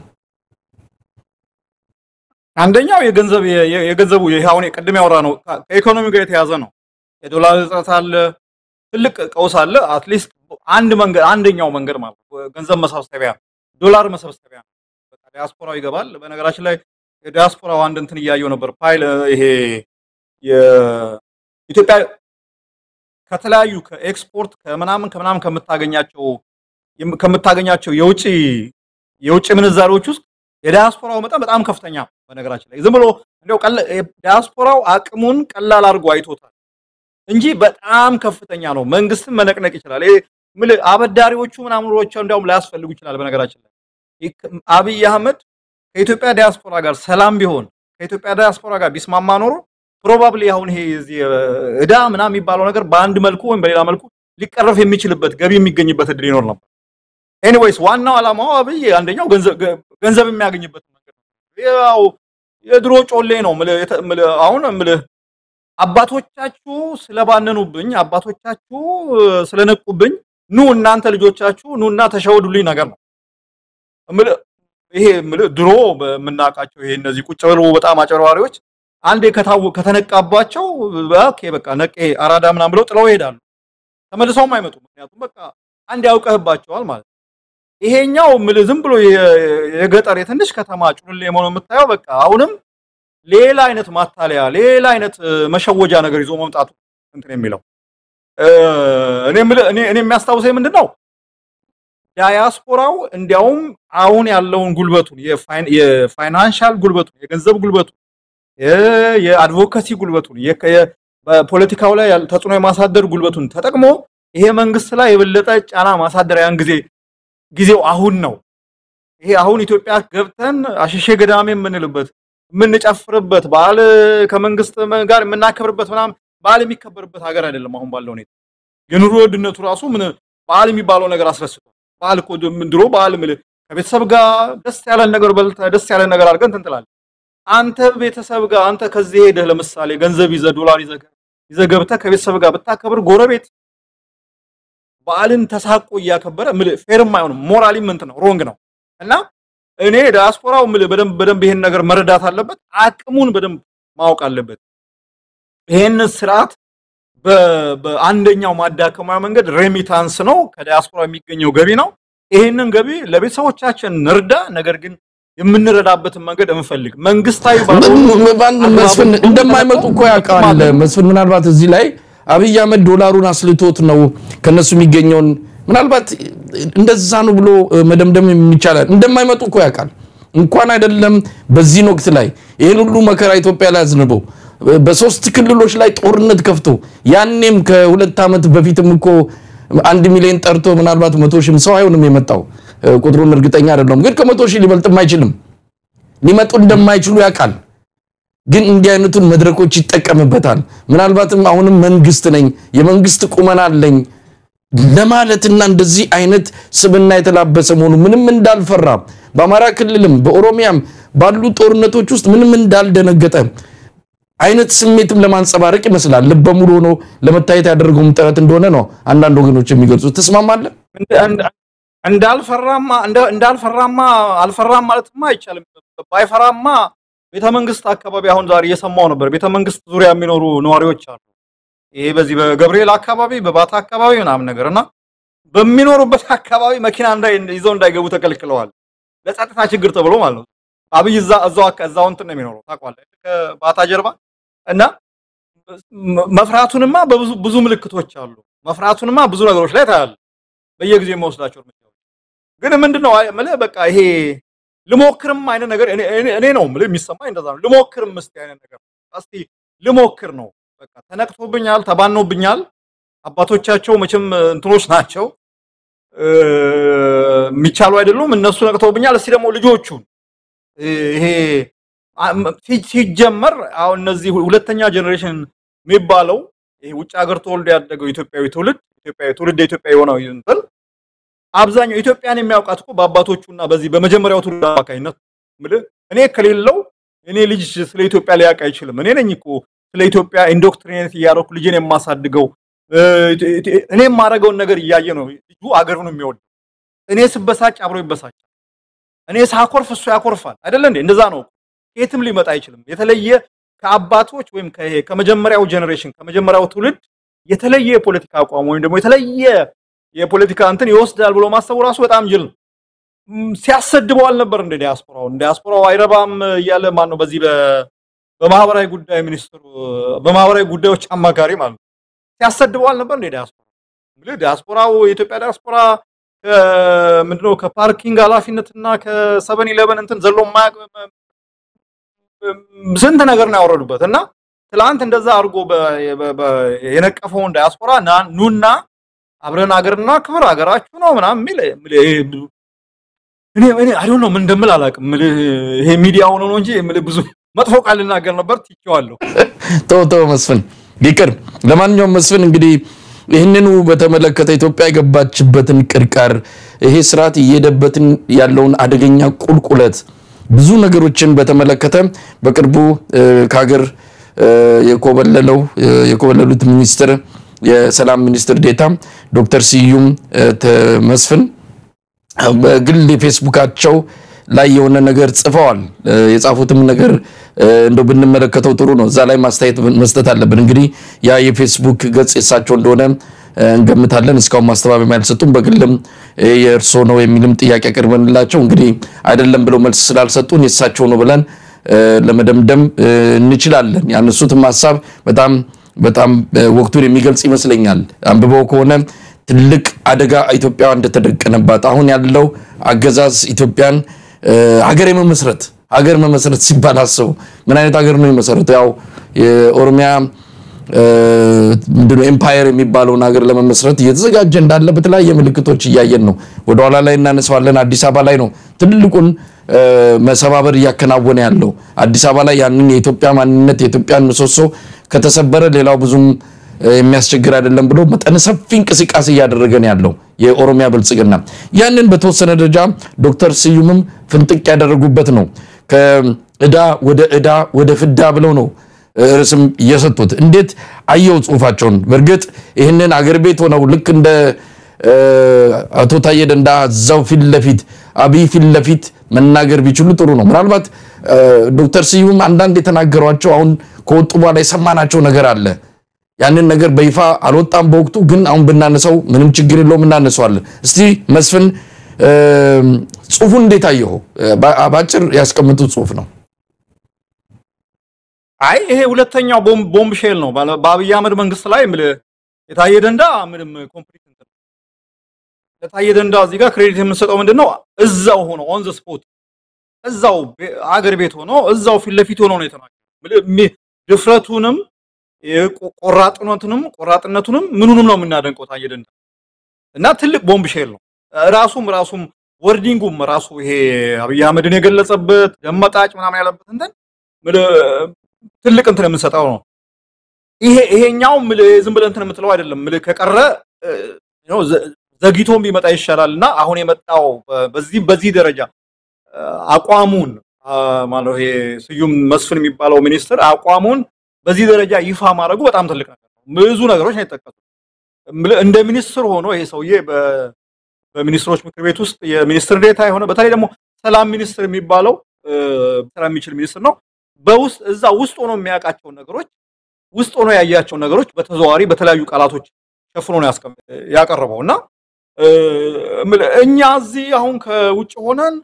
B: አንደኛው የገንዘብ የገንዘቡ ይሄ አሁን ቅድም ያወራ ነው ከኢኮኖሚ ጋር የተያዘ ነው። የዶላር እጥረት አለ፣ ትልቅ ቀውስ አለ። አትሊስት አንድ መንገድ አንደኛው መንገድ ማለት ገንዘብ መሰብሰቢያ ዶላር መሰብሰቢያ በቃ ዲያስፖራው ይገባል። በነገራችን ላይ የዲያስፖራው አንድ እንትን እያየው ነበር ፓይል ይሄ የኢትዮጵያ ከተለያዩ ከኤክስፖርት ከምናምን ከምናምን ከምታገኛቸው ከምታገኛቸው የውጭ የውጭ ምንዛሪዎች ውስጥ የዲያስፖራው መጠን በጣም ከፍተኛ በነገራችን ላይ ዝም ብሎ እንደው ዲያስፖራው አቅሙን ቀላል አድርጎ አይቶታል እንጂ በጣም ከፍተኛ ነው። መንግስትን መነቅነቅ ይችላል። ይሄ ምን አበዳሪዎቹ ምናምኖቹ እንዲያውም ላያስፈልጉ ይችላል። በነገራችን ላይ አብይ አህመድ ከኢትዮጵያ ዲያስፖራ ጋር ሰላም ቢሆን ከኢትዮጵያ ዲያስፖራ ጋር ቢስማማ ኖሮ ፕሮባብሊ አሁን ይሄ እዚህ እዳ ምናምን የሚባለው ነገር በአንድ መልኩ ወይም በሌላ መልኩ ሊቀረፍ የሚችልበት ገቢ የሚገኝበት እድል ይኖር ነበር። ኤኒዌይስ ዋናው ዓላማው አብይ አንደኛው ገንዘብ የሚያገኝበት መንገድ ነው። ያው የድሮ ጮሌ ነው። አሁን ምልህ አባቶቻችሁ ስለባነኑብኝ፣ አባቶቻችሁ ስለነቁብኝ፣ ኑ እናንተ ልጆቻችሁ ኑና ተሸወዱልኝ ነገር ነው። ይሄ ድሮ የምናውቃቸው ይሄ እነዚህ ቁጭ ብለው በጣም አጨርባሪዎች አንዴ ከታው ከተነቃባቸው ኦኬ በቃ ነቄ አራዳ ምናምን ብለው ጥለው ይሄዳሉ። ተመልሰውም አይመጡም። ምክንያቱም በቃ አንድ ያውቀህባቸዋል ማለት ነው። ይሄኛው ምልህ ዝም ብሎ የገጠር የትንሽ ከተማ ጩልሌ መሆኑ የምታየው በቃ አሁንም ሌላ አይነት ማታለያ ሌላ አይነት መሸወጃ ነገር ይዞ መምጣቱ እንትን የሚለው እኔ እኔ እኔ የሚያስታውሰኝ ምንድን ነው ዳያስፖራው እንዲያውም አሁን ያለውን ጉልበቱን የፋይናንሻል ጉልበቱን የገንዘብ ጉልበቱን የአድቮካሲ ጉልበቱን በፖለቲካው ላይ ተጽዕኖ የማሳደር ጉልበቱን ተጠቅሞ ይሄ መንግስት ላይ የበለጠ ጫና ማሳደር ያን ጊዜ ጊዜው አሁን ነው። ይሄ አሁን ኢትዮጵያ ገብተን አሸሼ ገዳሜ የምንልበት የምንጨፍርበት በዓል ከመንግስት ጋር የምናከብርበት ምናምን በዓል የሚከበርበት ሀገር አይደለም። አሁን ባለው ሁኔታ የኑሮ ውድነቱ ራሱ ምን በዓል የሚባለው ነገር አስረስቷል። በዓል እኮ ድሮ በዓል ምል ከቤተሰብ ጋር ደስ ያለን ነገር በልተህ ደስ ያለን ነገር አድርገህ እንትን ትላለህ። አንተ ቤተሰብ ጋር አንተ ከዚህ ሄደህ ለምሳሌ ገንዘብ ይዘህ ዶላር ይዘህ ገብተህ ከቤተሰብ ጋር ብታከብር ጎረቤት በዓልን ተሳቆ እያከበረ ፌርም አይሆንም። ሞራሊም እንትን ነው ሮንግ ነው እና እኔ ዲያስፖራው ምል በደንብ በደንብ ይሄን ነገር መረዳት አለበት፣ አቅሙን በደንብ ማወቅ አለበት። ይሄን ስርዓት በ- በአንደኛው ማዳከሚያ መንገድ ሬሚታንስ ነው፣ ከዲያስፖራ የሚገኘው ገቢ ነው። ይሄንን ገቢ ለቤተሰቦቻችን እንርዳ፣ ነገር ግን የምንረዳበትን መንገድ እንፈልግ። መንግስታዊ ባልሆኑ
A: በአንድ መስፍን እንደማይመጡ እኮ ያውቃል። መስፍን ምናልባት እዚህ ላይ አብይ አህመድ ዶላሩን አስልቶት ነው ከነሱ የሚገኘውን ምናልባት እንደዛ ነው ብሎ መደምደም የሚቻላል። እንደማይመጡ እኮ ያውቃል። እንኳን አይደለም በዚህን ወቅት ላይ ይህን ሁሉ መከራ ኢትዮጵያ ላይ አዝንበው በሶስት ክልሎች ላይ ጦርነት ከፍቶ ያኔም ከሁለት ዓመት በፊትም እኮ አንድ ሚሊዮን ጠርቶ ምናልባት መቶ ሺህም ሰው አይሆንም የመጣው ቁጥሩን እርግጠኛ አይደለም፣ ግን ከመቶ ሺህ ሊበልጥም አይችልም። ሊመጡ እንደማይችሉ ያውቃል። ግን እንዲህ አይነቱን መድረኮች ይጠቀምበታል። ምናልባትም አሁንም መንግስት ነኝ የመንግስት ቁመና አለኝ ለማለትና እንደዚህ አይነት ስብና የተላበሰ መሆኑ ምንም እንዳልፈራ በአማራ ክልልም በኦሮሚያም ባሉ ጦርነቶች ውስጥ ምንም እንዳልደነገጠ አይነት ስሜትም ለማንጸባረቅ ይመስላል። ልበ ሙሉ ሆኖ ለመታየት ያደረገውም ጥረት እንደሆነ ነው አንዳንድ ወገኖች የሚገልጹት። ትስማማለህ?
B: እንዳልፈራማ እንዳልፈራማ አልፈራም ማለትማ አይቻልም። ባይፈራማ ቤተ መንግስት አካባቢ አሁን ዛሬ እየሰማው ነበር። ቤተ መንግስት ዙሪያ የሚኖሩ ነዋሪዎች አሉ። ይሄ በዚህ በገብርኤል አካባቢ በባታ አካባቢ ምናምን ነገር እና በሚኖሩበት አካባቢ መኪና እንዳይ ይዘው እንዳይገቡ ተከልክለዋል። ለጸጥታ ችግር ተብሎ ማለት ነው። አብይ እዛ እዛው አካ- እዛው እንትን ነው የሚኖረው ታውቀዋለህ፣ ከባታ ጀርባ እና መፍራቱንማ በብዙ ብዙ ምልክቶች አሉ። መፍራቱንማ ብዙ ነገሮች ላይ ታያለህ። በየጊዜው የሚወስዳቸው እርምጃዎች ግን ምንድነው አይ- የምልህ በቃ ይሄ ልሞክርም አይነት ነገር እኔ እኔ- እኔ ነው የምልህ የሚሰማኝ እንደዛ ነው። ልሞክርም እስቲ አይነት ነገር እስቲ ልሞክር ነው በቃ ተነቅቶብኛል፣ ተባኖብኛል። አባቶቻቸው መቼም እንትኖች ናቸው እ፣ የሚቻሉ አይደሉም። እነሱ ነቅተውብኛል። እስቲ ደግሞ ልጆቹን ይሄ አ- ም- ሲ- ሲጀመር አሁን እነዚህ ሁለተኛ ጀኔሬሽን የሚባለው ይሄ ውጭ ሀገር ተወልዶ ያደገው ኢትዮጵያዊ ትውልድ ኢትዮጵያዊ ትውልድ ኢትዮጵያ የሆነው እንትን አብዛኛው ኢትዮጵያን የሚያውቃት እኮ በአባቶቹና በዚህ በመጀመሪያው ትውልድ አማካኝነት ነው። የምልህ እኔ ከሌለው እኔ ልጅ ስለ ኢትዮጵያ ሊያውቅ አይችልም። እኔ ነኝ እኮ ስለ ኢትዮጵያ ኢንዶክትሪኔት እያደረኩ ልጄን የማሳድገው እ፣ እኔ የማደርገውን ነገር እያየ ነው ልጁ አገሩን የሚወደው። እኔ ስበሳጭ አብሮ ይበሳጫል። እኔ ሳኮርፍ እሱ ያኮርፋል። አይደለ እንዴ? እንደዛ ነው። የትም ሊመጣ አይችልም። የተለየ ከአባቶች ወይም ከይሄ ከመጀመሪያው ጀኔሬሽን ከመጀመሪያው ትውልድ የተለየ የፖለቲካ አቋም ወይም ደግሞ የተለየ የፖለቲካ እንትን ይወስዳል ብሎ ማሰቡ ራሱ በጣም ጅል ነው። ም፣ ሲያሰድበው አልነበር እንደ ዲያስፖራው ዲያስፖራው አይረባም እያለ ማን ነው በዚህ በ- በማህበራዊ ጉዳይ ሚኒስትሩ በማህበራዊ ጉዳዮች አማካሪ ማለት ነው ሲያሰድበው አልነበር እንደ ዲያስፖራ እንግዲህ ዲያስፖራው የኢትዮጵያ ዲያስፖራ ምንድነው ከፓርኪንግ ኃላፊነትና ከሰቨን ኢሌቨን እንትን ዘሎ የማያውቅ ስንት ነገር ነው ያወረዱበት እና ትላንት እንደዛ አድርጎ በ- በ- በ- የነቀፈውን ዲያስፖራ ና- ኑና አብረን አገርና ክብር አገራችሁ ነው ምናምን የሚል የሚል ይሄ ብዙ- እኔ እኔ አይ ነው ምን እንደምል አላውቅም። የምልህ ይሄ ሚዲያ ሆኖ ነው እንጂ የምልህ ብዙ መጥፎ ቃል ልናገር ነበር ትቼዋለሁ።
A: ተው ተው መስፍን ይቅር። ለማንኛውም መስፍን እንግዲህ ይህንኑ በተመለከተ ኢትዮጵያ የገባችበትን ቅርቃር ይሄ ስርዓት እየሄደበትን ያለውን አደገኛ ቁልቁለት ብዙ ነገሮችን በተመለከተ በቅርቡ እ፣ ከሀገር እ፣ የኮበለለው እ፣ የኮበለሉት ሚኒስትር የሰላም ሚኒስትር ዴታ ዶክተር ስዩም እ፣ ተ- መስፍን በግል የፌስቡካቸው ላይ የሆነ ነገር ጽፈዋል። እ፣ የጻፉትም ነገር እ፣ እንደው ብንመለከተው ጥሩ ነው። እዛ ላይ ማስተያየት መስጠት አለብን። እንግዲህ ያ የፌስቡክ ገጽ የሳቸው እንደሆነ እ፣ እንገምታለን። እስካሁን ማስተባበያ አልሰጡም። በግልም እ፣ የእርሶ ነው የሚልም ጥያቄ አቅርበንላቸው እንግዲህ አይደለም ብለው መልስ ስላልሰጡን የእሳቸው ነው ብለን እ፣ ለመደምደም እ፣ እንችላለን። ያነሱትም ሀሳብ በጣም በጣም እ፣ ወቅቱን የሚገልጽ ይመስለኛል። አንብበው ከሆነ ትልቅ አደጋ ኢትዮጵያ እንደተደቀነባት አሁን ያለው አገዛዝ ኢትዮጵያን እ፣ ሀገር የመመስረት ሀገር መመስረት ሲባል አስቡ። ምን አይነት ሀገር ነው የመሰረተው? ያው የኦሮሚያ እ፣ ምንድነው ኤምፓየር የሚባለውን ሀገር ለመመስረት እየተዘጋጀ እንዳለ በተለያየ ምልክቶች እያየን ነው። ወደኋላ ላይ እናነሳዋለን። አዲስ አበባ ላይ ነው ትልቁን እ፣ መሰባበር እያከናወነ ያለው። አዲስ አበባ ላይ ያንን የኢትዮጵያ ማንነት የኢትዮጵያን ምሰሶ ከተሰበረ ሌላው ብዙም እ፣ የሚያስቸግር አይደለም ብሎ መጠነ ሰፊ እንቅስቃሴ እያደረገ ነው ያለው የኦሮሚያ ብልጽግና። ያንን በተወሰነ ደረጃ ዶክተር ስዩምም ፍንጥቅ ያደረጉበት ነው። ከእዳ ወደ እዳ ወደ ፍዳ ብለው ነው ርዕስም እየሰጡት። እንዴት አየው ጽሁፋቸውን። በእርግጥ ይህንን አገር ቤት ሆነው ልክ እንደ እ፣ አቶ ታዬ ደንዳ እዛው ፊት ለፊት አብይ ፊት ለፊት መናገር ቢችሉ ጥሩ ነው። ምናልባት ዶክተር ስዩም አንዳንድ የተናገሯቸው አሁን ከወጡ በኋላ የሰማናቸው ነገር አለ። ያንን ነገር በይፋ አልወጣም በወቅቱ ግን አሁን ብናነሳው ምንም ችግር የለውም እናነሳዋለን። እስቲ መስፍን ጽሁፉን እንዴት አየኸው? በአጭር ያስቀምጡት ጽሁፍ ነው።
B: አይ ይሄ ሁለተኛው ቦምብ ሼል ነው። በአብይ አህመድ መንግስት ላይ የታየ ደንዳ ምንም ኮምፕሊት ለታየ ደንዳ እዚህ ጋር ክሬዲት የምንሰጠው ምንድን ነው? እዛው ሆኖ ኦን ዘ ስፖት እዛው አገር ቤት ሆኖ እዛው ፊት ለፊት ሆኖ ነው የተናገረው። ድፍረቱንም ቆራጥነቱንም ቆራጥነቱንም ምኑንም ነው የምናደንቀው ታየ ደንዳ እና ትልቅ ቦምብ ሼል ነው። ራሱም ራሱም ወርዲንጉም ራሱ ይሄ አብይ አህመድን የገለጸበት ደመጣጭ ምናምን ያለበት እንትን ትልቅ እንትን የምንሰጠው ነው። ይሄ ይሄኛው ዝም ብለህ እንትን የምትለው አይደለም። ምልህ ከቀረ ዘግይቶም ቢመጣ ይሻላል እና አሁን የመጣው በዚህ በዚህ ደረጃ አቋሙን ማለት ይሄ ስዩም መስፍን የሚባለው ሚኒስትር አቋሙን በዚህ ደረጃ ይፋ ማድረጉ በጣም ትልቅ ነገር ነው። ብዙ ነገሮች ነው የተጠቀሱት። እንደ ሚኒስትር ሆኖ ይሄ ሰውዬ በሚኒስትሮች ምክር ቤት ውስጥ የሚኒስትር ዴታ የሆነ በተለይ ደግሞ ሰላም ሚኒስትር የሚባለው ስራ የሚችል ሚኒስትር ነው። በውስጥ እዛ ውስጥ ሆኖ የሚያውቃቸውን ነገሮች ውስጥ ሆኖ ያያቸውን ነገሮች በተዘዋዋሪ በተለያዩ ቃላቶች ሸፍኖ ነው ያቀረበው እና እኛ እዚህ አሁን ከውጭ ሆነን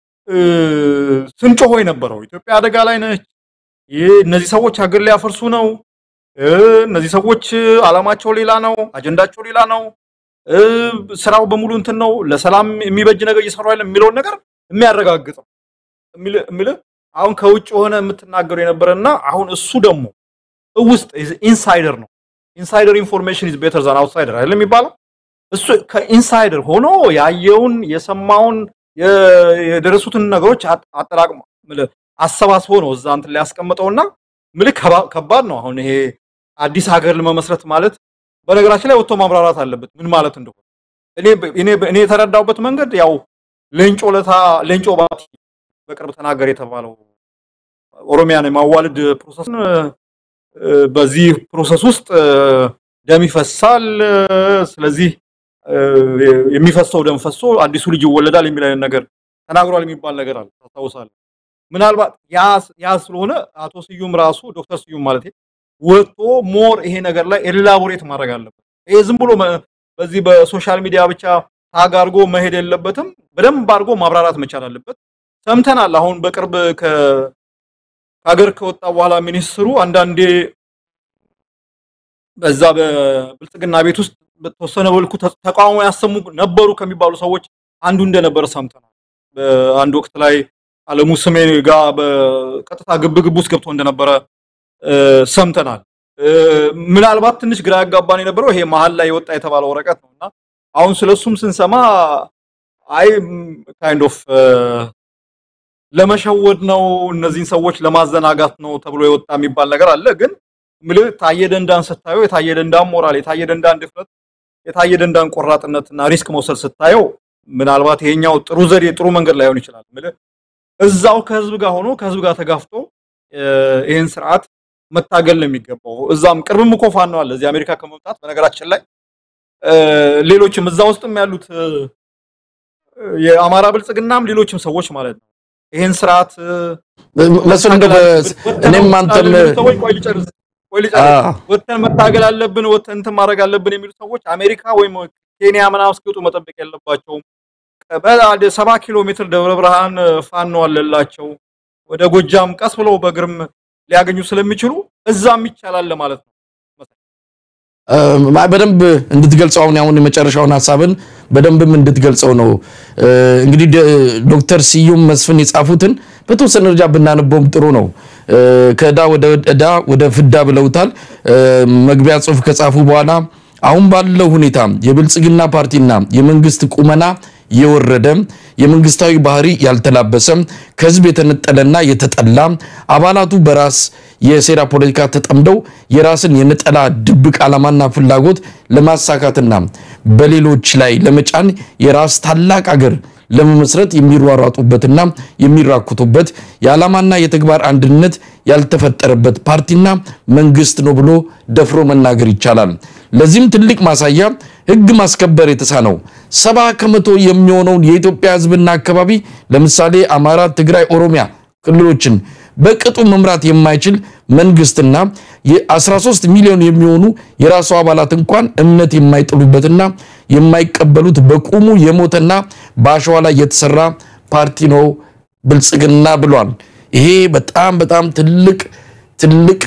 B: ስንጮሆ የነበረው ኢትዮጵያ አደጋ ላይ ነች፣ እነዚህ ሰዎች ሀገር ሊያፈርሱ ነው፣ እነዚህ ሰዎች አላማቸው ሌላ ነው፣ አጀንዳቸው ሌላ ነው፣ ስራው በሙሉ እንትን ነው፣ ለሰላም የሚበጅ ነገር እየሰሩ አይደለም የሚለውን ነገር የሚያረጋግጥ ነው የሚል አሁን ከውጭ ሆነ የምትናገሩ የነበረና አሁን እሱ ደግሞ ውስጥ ኢንሳይደር ነው። ኢንሳይደር ኢንፎርሜሽን ኢዝ ቤተር ዛን አውትሳይደር አይደለም የሚባለው። እሱ ከኢንሳይደር ሆኖ ያየውን የሰማውን የደረሱትን ነገሮች አጠራቅሞ አሰባስቦ ነው እዛ እንትን ላይ ያስቀምጠውና ምልክ ከባድ ነው። አሁን ይሄ አዲስ ሀገር ለመመስረት ማለት በነገራችን ላይ ወጥቶ ማብራራት አለበት ምን ማለት እንደሆነ። እኔ እኔ የተረዳሁበት መንገድ ያው ሌንጮ ለታ ሌንጮ ባቲ በቅርብ ተናገር የተባለው ኦሮሚያን የማዋለድ ፕሮሰስን በዚህ ፕሮሰስ ውስጥ ደም ይፈሳል። ስለዚህ የሚፈሰው ደም ፈሶ አዲሱ ልጅ ይወለዳል የሚል አይነት ነገር ተናግሯል የሚባል ነገር አለ። ታስታውሳለህ? ምናልባት ያ ስለሆነ አቶ ስዩም ራሱ ዶክተር ስዩም ማለት ወጥቶ ሞር ይሄ ነገር ላይ ኤላቦሬት ማድረግ አለበት። ይሄ ዝም ብሎ በዚህ በሶሻል ሚዲያ ብቻ ታግ አድርጎ መሄድ የለበትም። በደንብ አድርጎ ማብራራት መቻል አለበት። ሰምተናል። አሁን በቅርብ ከሀገር ከወጣ በኋላ ሚኒስትሩ አንዳንዴ በዛ በብልጽግና ቤት ውስጥ በተወሰነ መልኩ ተቃውሞ ያሰሙ ነበሩ ከሚባሉ ሰዎች አንዱ እንደነበረ ሰምተናል። በአንድ ወቅት ላይ አለሙ ስሜ ጋር በቀጥታ ግብግብ ውስጥ ገብቶ እንደነበረ ሰምተናል። ምናልባት ትንሽ ግራ ያጋባን የነበረው ይሄ መሀል ላይ የወጣ የተባለው ወረቀት ነው እና አሁን ስለሱም ስንሰማ አይ ካይንድ ኦፍ ለመሸወድ ነው እነዚህን ሰዎች ለማዘናጋት ነው ተብሎ የወጣ የሚባል ነገር አለ። ግን ምልህ ታየ ደንዳን ስታየው የታየ ደንዳን ሞራል፣ የታየ ደንዳን ድፍረት፣ የታየ ደንዳን ቆራጥነትና ሪስክ መውሰድ ስታየው ምናልባት ይሄኛው ጥሩ ዘዴ ጥሩ መንገድ ላይሆን ይችላል። ምልህ እዛው ከህዝብ ጋር ሆኖ ከህዝብ ጋር ተጋፍቶ ይህን ስርዓት መታገል ነው የሚገባው። እዛም ቅርብም እኮ ፋኖ አለ እዚህ አሜሪካ ከመምጣት በነገራችን ላይ ሌሎችም እዛ ውስጥም ያሉት የአማራ ብልጽግናም ሌሎችም ሰዎች ማለት ነው ይሄን ስርዓት
A: መስፍን እንደው እኔም አንተም
B: ሰዎች ቆይ ልጨርስ ቆይ ልጨርስ ወተን መታገል አለብን ወተን እንትን ማድረግ አለብን የሚሉ ሰዎች አሜሪካ ወይም ኬንያ ምናምን እስኪወጡ መጠበቅ የለባቸውም። ሰባ ኪሎ ሜትር ደብረ ብርሃን ፋኖ አለላቸው። ወደ ጎጃም ቀስ ብለው በእግርም ሊያገኙ ስለሚችሉ እዛም ይቻላል ለማለት ነው።
A: በደንብ እንድትገልጸው አሁን አሁን የመጨረሻውን ሀሳብን በደንብም እንድትገልጸው ነው። እንግዲህ ዶክተር ስዩም መስፍን የጻፉትን በተወሰነ ደረጃ ብናነበውም ጥሩ ነው። ከዕዳ ወደ ዕዳ ወደ ፍዳ ብለውታል። መግቢያ ጽሑፍ ከጻፉ በኋላ አሁን ባለው ሁኔታ የብልጽግና ፓርቲና የመንግስት ቁመና የወረደ የመንግስታዊ ባህሪ ያልተላበሰ ከህዝብ የተነጠለና የተጠላ አባላቱ በራስ የሴራ ፖለቲካ ተጠምደው የራስን የነጠላ ድብቅ ዓላማና ፍላጎት ለማሳካትና በሌሎች ላይ ለመጫን የራስ ታላቅ አገር ለመመስረት የሚሯሯጡበትና የሚራኩቱበት የዓላማና የተግባር አንድነት ያልተፈጠረበት ፓርቲና መንግስት ነው ብሎ ደፍሮ መናገር ይቻላል። ለዚህም ትልቅ ማሳያ ህግ ማስከበር የተሳነው ሰባ ከመቶ የሚሆነውን የኢትዮጵያ ሕዝብና አካባቢ ለምሳሌ አማራ፣ ትግራይ፣ ኦሮሚያ ክልሎችን በቅጡ መምራት የማይችል መንግስትና የ13 ሚሊዮን የሚሆኑ የራሱ አባላት እንኳን እምነት የማይጥሉበትና የማይቀበሉት በቁሙ የሞተና በአሸዋ ላይ የተሰራ ፓርቲ ነው ብልጽግና ብሏል። ይሄ በጣም በጣም ትልቅ ትልቅ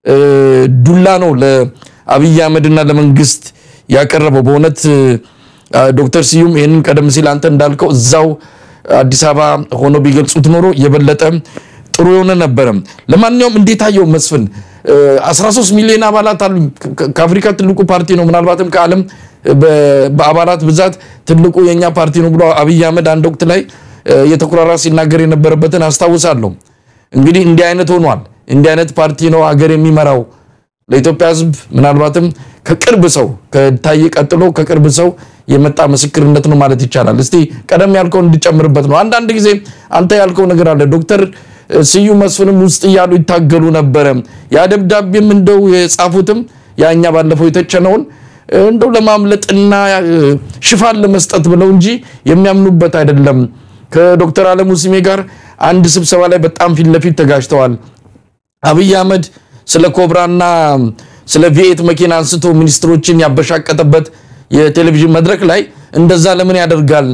A: ዱላ ነው ለአብይ አህመድና ለመንግስት ያቀረበው። በእውነት ዶክተር ስዩም ይህንን ቀደም ሲል አንተ እንዳልከው እዛው አዲስ አበባ ሆኖ ቢገልጹት ኖሮ የበለጠ ጥሩ የሆነ ነበረ። ለማንኛውም እንዴት አየው መስፍን? 13 ሚሊዮን አባላት አሉ። ከአፍሪካ ትልቁ ፓርቲ ነው፣ ምናልባትም ከዓለም በአባላት ብዛት ትልቁ የኛ ፓርቲ ነው ብሎ አብይ አህመድ አንድ ወቅት ላይ የተኩራራ ሲናገር የነበረበትን አስታውሳለሁ። እንግዲህ እንዲህ አይነት ሆኗል። እንዲህ አይነት ፓርቲ ነው ሀገር የሚመራው። ለኢትዮጵያ ሕዝብ ምናልባትም ከቅርብ ሰው ከታየ ቀጥሎ ከቅርብ ሰው የመጣ ምስክርነት ነው ማለት ይቻላል። እስቲ ቀደም ያልከው እንድጨምርበት ነው። አንዳንድ ጊዜ አንተ ያልከው ነገር አለ ዶክተር ስዩም መስፍንም ውስጥ እያሉ ይታገሉ ነበረ። ያ ደብዳቤም እንደው የጻፉትም ያኛ ባለፈው የተቸነውን እንደው ለማምለጥና ሽፋን ለመስጠት ብለው እንጂ የሚያምኑበት አይደለም። ከዶክተር አለሙ ስሜ ጋር አንድ ስብሰባ ላይ በጣም ፊት ለፊት ተጋጅተዋል። አብይ አህመድ ስለ ኮብራና ስለ ቪኤት መኪና አንስቶ ሚኒስትሮችን ያበሻቀጠበት የቴሌቪዥን መድረክ ላይ እንደዛ ለምን ያደርጋል?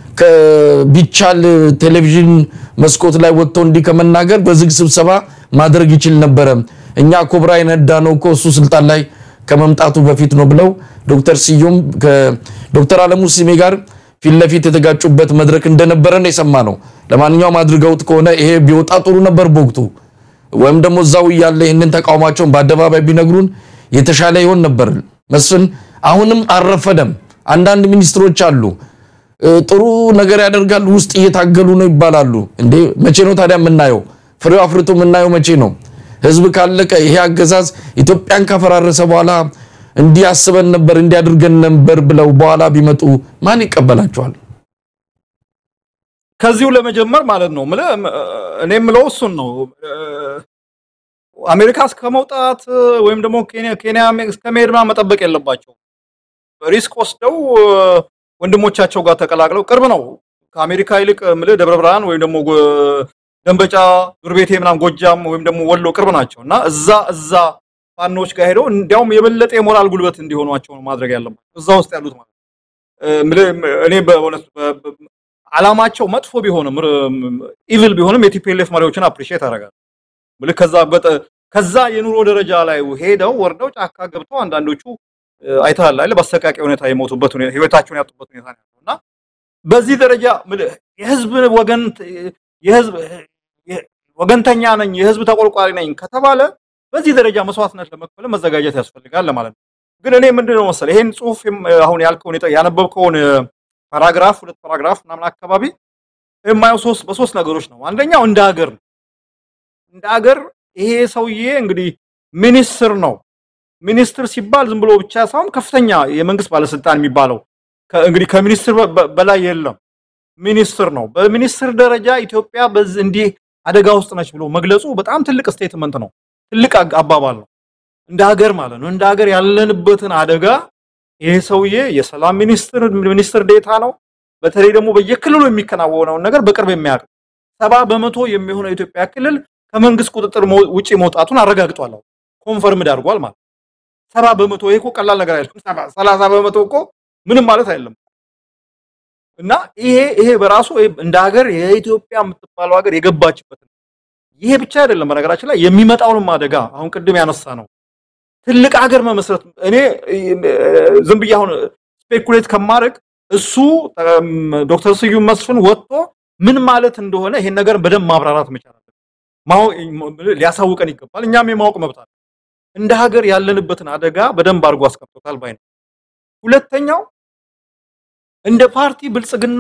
A: ቢቻል ቴሌቪዥን መስኮት ላይ ወጥቶ እንዲህ ከመናገር በዝግ ስብሰባ ማድረግ ይችል ነበረ። እኛ ኮብራ የነዳ ነው እኮ እሱ ስልጣን ላይ ከመምጣቱ በፊት ነው ብለው ዶክተር ስዩም ከዶክተር አለሙ ስሜ ጋር ፊት ለፊት የተጋጩበት መድረክ እንደነበረ ነው የሰማ ነው። ለማንኛውም አድርገውት ከሆነ ይሄ ቢወጣ ጥሩ ነበር በወቅቱ ወይም ደግሞ እዛው እያለ ይህንን ተቃውሟቸውን በአደባባይ ቢነግሩን የተሻለ ይሆን ነበር። መስፍን አሁንም አልረፈደም። አንዳንድ ሚኒስትሮች አሉ ጥሩ ነገር ያደርጋሉ፣ ውስጥ እየታገሉ ነው ይባላሉ። እንዴ መቼ ነው ታዲያ የምናየው? ፍሬው አፍርቶ የምናየው መቼ ነው? ህዝብ ካለቀ ይሄ አገዛዝ ኢትዮጵያን ካፈራረሰ በኋላ እንዲህ አስበን ነበር እንዲያድርገን ነበር ብለው በኋላ ቢመጡ ማን ይቀበላቸዋል?
B: ከዚሁ ለመጀመር ማለት ነው እኔ የምለው እሱን ነው። አሜሪካ እስከ መውጣት ወይም ደግሞ ኬንያ እስከ መሄድ ምናምን መጠበቅ የለባቸው። ሪስክ ወስደው ወንድሞቻቸው ጋር ተቀላቅለው ቅርብ ነው ከአሜሪካ ይልቅ ምልህ ደብረ ብርሃን ወይም ደግሞ ደንበጫ፣ ዱር ቤቴ ምናምን ጎጃም ወይም ደግሞ ወሎ ቅርብ ናቸው እና እዛ እዛ ፋኖች ጋር ሄደው እንዲያውም የበለጠ የሞራል ጉልበት እንዲሆኗቸው ነው ማድረግ ያለባቸው እዛ ውስጥ ያሉት ማለት እኔ በእውነት አላማቸው መጥፎ ቢሆንም ኢቪል ቢሆንም የቲፒኤልኤፍ መሪዎችን አፕሪሺየት አደርጋለሁ። ምልክ ከዛ ከዛ የኑሮ ደረጃ ላይ ሄደው ወርደው ጫካ ገብተው አንዳንዶቹ አይተሃል አይደል በአሰቃቂ ሁኔታ የሞቱበት ሁኔታ ህይወታቸውን ያጡበት ሁኔታ ነው ያለው እና በዚህ ደረጃ የህዝብ ወገን የህዝብ ወገንተኛ ነኝ የህዝብ ተቆርቋሪ ነኝ ከተባለ በዚህ ደረጃ መስዋዕትነት ለመክፈል መዘጋጀት ያስፈልጋል ለማለት ነው። ግን እኔ ምንድነው መሰለህ ይሄን ጽሁፍ አሁን ያልከውን ያነበብከውን ፓራግራፍ ሁለት ፓራግራፍ ምናምን አካባቢ የማየው ሶስት በሶስት ነገሮች ነው። አንደኛው እንደ ሀገር ነው። እንደ ሀገር ይሄ ሰውዬ እንግዲህ ሚኒስትር ነው። ሚኒስትር ሲባል ዝም ብሎ ብቻ ሳይሆን ከፍተኛ የመንግስት ባለስልጣን የሚባለው እንግዲህ ከሚኒስትር በላይ የለም። ሚኒስትር ነው። በሚኒስትር ደረጃ ኢትዮጵያ በዚህ እንዲህ አደጋ ውስጥ ነች ብሎ መግለጹ በጣም ትልቅ ስቴትመንት ነው። ትልቅ አባባል ነው። እንደ ሀገር ማለት ነው። እንደ ሀገር ያለንበትን አደጋ ይሄ ሰውዬ የሰላም ሚኒስትር ሚኒስትር ዴታ ነው። በተለይ ደግሞ በየክልሉ የሚከናወነውን ነገር በቅርብ የሚያውቅ ሰባ በመቶ የሚሆነው የኢትዮጵያ ክልል ከመንግስት ቁጥጥር ውጪ መውጣቱን አረጋግጧል። ኮንፈርምድ አድርጓል ማለት ሰባ በመቶ ይሄ እኮ ቀላል ነገር አይደለም። ሰላሳ በመቶ እኮ ምንም ማለት አይደለም። እና ይሄ ይሄ በራሱ እንደ ሀገር የኢትዮጵያ የምትባለው ሀገር የገባችበት ይሄ ብቻ አይደለም። በነገራችን ላይ የሚመጣውንም አደጋ አሁን ቅድም ያነሳ ነው ትልቅ ሀገር መመስረት እኔ ዝም ብዬ አሁን ስፔኩሌት ከማድረግ እሱ ዶክተር ስዩም መስፍን ወጥቶ ምን ማለት እንደሆነ ይሄን ነገር በደንብ ማብራራት መቻል አለበት። ሊያሳውቀን ይገባል። እኛም የማወቅ መብት አለ። እንደ ሀገር ያለንበትን አደጋ በደንብ አድርጎ አስቀምጦታል ባይ ነው። ሁለተኛው እንደ ፓርቲ ብልጽግና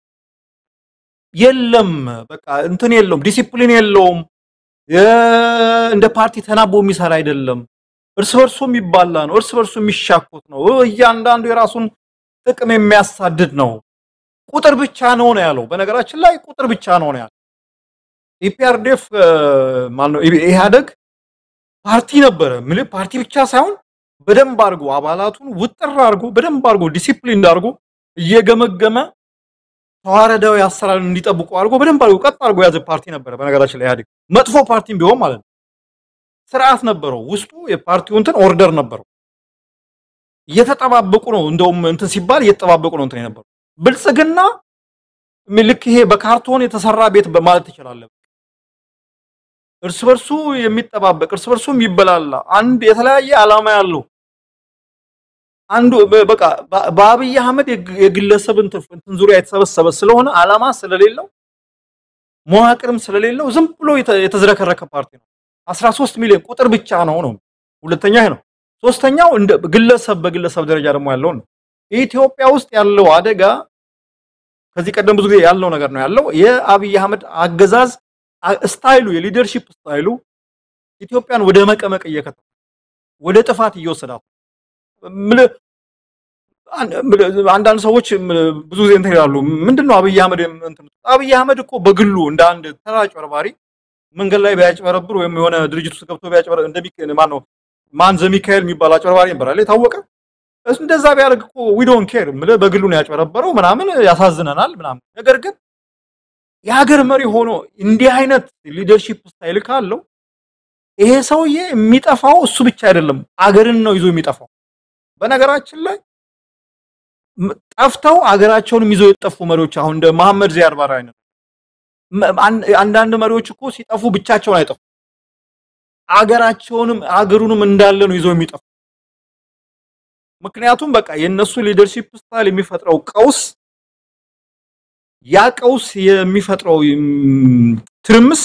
B: የለም፣ በቃ እንትን የለውም፣ ዲሲፕሊን የለውም። እንደ ፓርቲ ተናቦ የሚሰራ አይደለም። እርስ በርሱ የሚባላ ነው። እርስ በርሱ የሚሻኮት ነው። እያንዳንዱ የራሱን ጥቅም የሚያሳድድ ነው። ቁጥር ብቻ ነው ነው ያለው። በነገራችን ላይ ቁጥር ብቻ ነው ነው ያለው። ኢፒአርዴፍ ማነው ኢህአደግ ፓርቲ ነበረ። ምን ፓርቲ ብቻ ሳይሆን በደንብ አድርጎ አባላቱን ውጥር አድርጎ በደንብ አድርጎ ዲሲፕሊን አድርጎ እየገመገመ ተዋረዳዊ አሰራርን እንዲጠብቁ አድርጎ በደንብ አድርጎ ቀጥ አድርጎ የያዘ ፓርቲ ነበረ። በነገራችን ላይ ኢህአዴግ መጥፎ ፓርቲም ቢሆን ማለት ነው ስርዓት ነበረው። ውስጡ የፓርቲው እንትን ኦርደር ነበረው። እየተጠባበቁ ነው እንደውም እንትን ሲባል እየተጠባበቁ ነው እንትን የነበረው። ብልጽግና ልክ ይሄ በካርቶን የተሰራ ቤት ማለት ትችላለህ። እርስ በርሱ የሚጠባበቅ እርስ በርሱ የሚበላላ አንድ የተለያየ ዓላማ ያለው አንዱ በቃ በአብይ አህመድ የግለሰብን እንትን ዙሪያ የተሰበሰበ ስለሆነ ዓላማ ስለሌለው መዋቅርም ስለሌለው ዝም ብሎ የተዝረከረከ ፓርቲ ነው። 13 ሚሊዮን ቁጥር ብቻ ነው ነው። ሁለተኛ ይሄ ነው። ሶስተኛው እንደ ግለሰብ በግለሰብ ደረጃ ደግሞ ያለው ነው። ኢትዮጵያ ውስጥ ያለው አደጋ ከዚህ ቀደም ብዙ ጊዜ ያለው ነገር ነው ያለው የአብይ አህመድ አገዛዝ ስታይሉ የሊደርሺፕ ስታይሉ ኢትዮጵያን ወደ መቀመቅ እየከተተ ወደ ጥፋት እየወሰዳት አንዳንድ ሰዎች ብዙ ጊዜ እንትን ይላሉ። ምንድነው አብይ አህመድ እንትን አብይ አህመድ እኮ በግሉ እንደ አንድ ተራ አጭበርባሪ መንገድ ላይ ቢያጭበረብር ወይም የሆነ ድርጅት ውስጥ ገብቶ ቢያጭበረብር እንደሚክ ማን ነው ማን ዘሚካኤል የሚባል አጭበርባሪ ነበር አለ የታወቀ እንደዛ ቢያደርግ እኮ ዊ ዶንት ኬር ምለ በግሉ ነው ያጭበረበረው ምናምን ያሳዝነናል ምናምን። ነገር ግን የሀገር መሪ ሆኖ እንዲህ አይነት ሊደርሺፕ ስታይል ካለው ይሄ ሰውዬ የሚጠፋው እሱ ብቻ አይደለም፣ አገርን ነው ይዞ የሚጠፋው። በነገራችን ላይ ጠፍተው አገራቸውንም ይዘው የጠፉ መሪዎች አሁን እንደ መሐመድ ዚያድ ባሬ አይነት አንዳንድ መሪዎች እኮ ሲጠፉ ብቻቸውን አይጠፉ፣ አገራቸውንም አገሩንም እንዳለ ነው ይዘው የሚጠፉ። ምክንያቱም በቃ የነሱ ሊደርሺፕ ስታይል የሚፈጥረው ቀውስ ያ ቀውስ የሚፈጥረው ትርምስ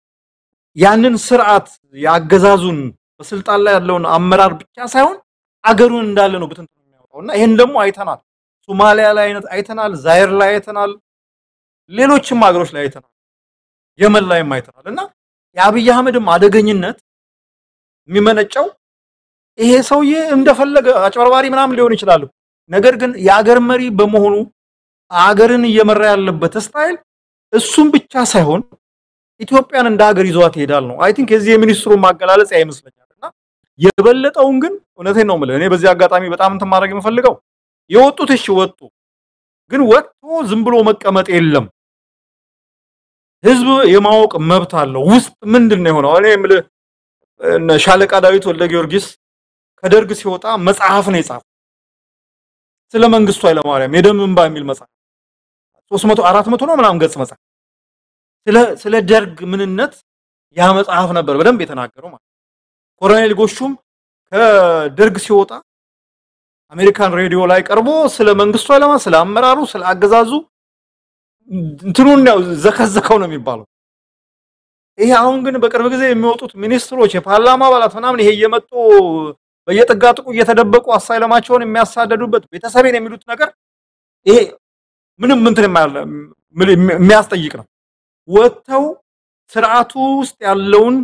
B: ያንን ስርዓት የአገዛዙን በስልጣን ላይ ያለውን አመራር ብቻ ሳይሆን አገሩን እንዳለ ነው ብትንትን የሚያወጣው እና ይሄን ደግሞ አይተናል። ሶማሊያ ላይ አይነት አይተናል፣ ዛይር ላይ አይተናል፣ ሌሎችም ሀገሮች ላይ አይተናል፣ የመን ላይም አይተናል። እና የአብይ አህመድም አደገኝነት የሚመነጨው ይሄ ሰውዬ እንደፈለገ አጭበርባሪ ምናምን ሊሆን ይችላል። ነገር ግን የአገር መሪ በመሆኑ አገርን እየመራ ያለበት ስታይል እሱም ብቻ ሳይሆን ኢትዮጵያን እንደ ሀገር ይዟት ይሄዳል ነው። አይ ቲንክ የዚህ የሚኒስትሩ ማገላለጽ ያ ይመስለኛል። እና የበለጠውን ግን እውነቴን ነው የምልህ እኔ በዚህ አጋጣሚ በጣም እንትን ማድረግ የምፈልገው የወጡት እሺ ወጡ፣ ግን ወጥቶ ዝም ብሎ መቀመጥ የለም። ህዝብ የማወቅ መብት አለው። ውስጥ ምንድን ነው የሆነው? እኔ የምልህ ሻለቃ ዳዊት ወልደ ጊዮርጊስ ከደርግ ሲወጣ መጽሐፍ ነው የጻፈው ስለ መንግስቱ ኃይለማርያም የደም እንባ የሚል መጽሐፍ 300 400 ነው ምናምን ገጽ መጽሐፍ ስለ ስለ ደርግ ምንነት ያ መጽሐፍ ነበር በደንብ የተናገረው ማለት ኮሎኔል ጎሹም ከደርግ ሲወጣ አሜሪካን ሬዲዮ ላይ ቀርቦ ስለ መንግስቱ ኃይለማርያም ስለ አመራሩ ስለ አገዛዙ እንትኑን ያው ዘከዘከው ነው የሚባለው። ይሄ አሁን ግን በቅርብ ጊዜ የሚወጡት ሚኒስትሮች የፓርላማ አባላት ምናምን ይሄ እየመጡ በየጥጋጥቁ እየተደበቁ አሳይለማቸውን የሚያሳደዱበት ቤተሰቤን የሚሉት ነገር ይሄ ምንም እንትን የሚያስጠይቅ ነው። ወጥተው ስርዓቱ ውስጥ ያለውን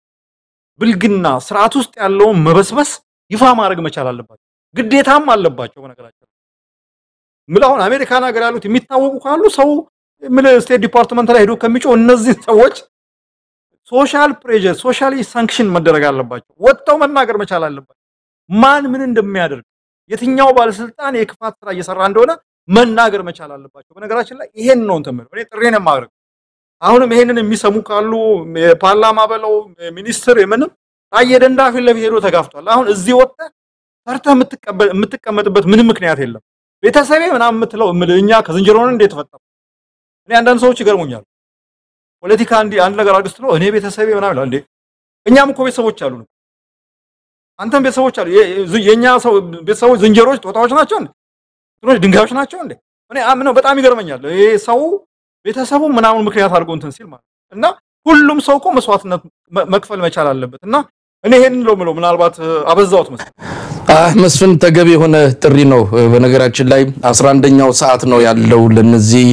B: ብልግና ስርዓቱ ውስጥ ያለውን መበስበስ ይፋ ማድረግ መቻል አለባቸው፣ ግዴታም አለባቸው። በነገራቸው ምን አሁን አሜሪካን ሀገር ያሉት የሚታወቁ ካሉ ሰው ምን ስቴት ዲፓርትመንት ላይ ሄዶ ከሚጮህ እነዚህ ሰዎች ሶሻል ፕሬዠር ሶሻሊ ሳንክሽን መደረግ አለባቸው። ወጥተው መናገር መቻል አለባቸው። ማን ምን እንደሚያደርግ የትኛው ባለስልጣን የክፋት ስራ እየሰራ እንደሆነ መናገር መቻል አለባቸው። በነገራችን ላይ ይሄን ነው እንትን የምለው እኔ ጥሬን የማድረግ አሁንም ይሄንን የሚሰሙ ካሉ የፓርላማ በለው ሚኒስትር የምንም ታየ ደንዳ ፊት ለፊት ሄዶ ተጋፍቷል። አሁን እዚህ ወጥተህ ፈርተህ የምትቀመጥበት ምንም ምክንያት የለም። ቤተሰቤ ምናምን የምትለው እኛ ከዝንጀሮ ነን እንዴት ተፈጠረ? እኔ አንዳንድ ሰዎች ይገርሙኛል። ፖለቲካ እንዲህ አንድ ነገር አድርግ ስትለው እኔ ቤተሰቤ ምናምን ይላል። እንዴ እኛም እኮ ቤተሰቦች አሉ። አንተም ቤተሰቦች አሉ። የኛ ሰው ቤተሰቦች ዝንጀሮች፣ ጦጣዎች ናቸው እንዴ? ትኖች ድንጋዮች ናቸው እንዴ? እኔ አምነው በጣም ይገርመኛል። ይሄ ሰው ቤተሰቡ ምናምን ምክንያት አድርጎ እንትን ሲል ማለት እና ሁሉም ሰው እኮ መስዋዕትነት መክፈል መቻል አለበት እና እኔ ይሄን ነው የምለው። ምናልባት አበዛሁት መሰለኝ።
A: መስፍን ተገቢ የሆነ ጥሪ ነው። በነገራችን ላይ አስራ አንደኛው ሰዓት ነው ያለው ለነዚህ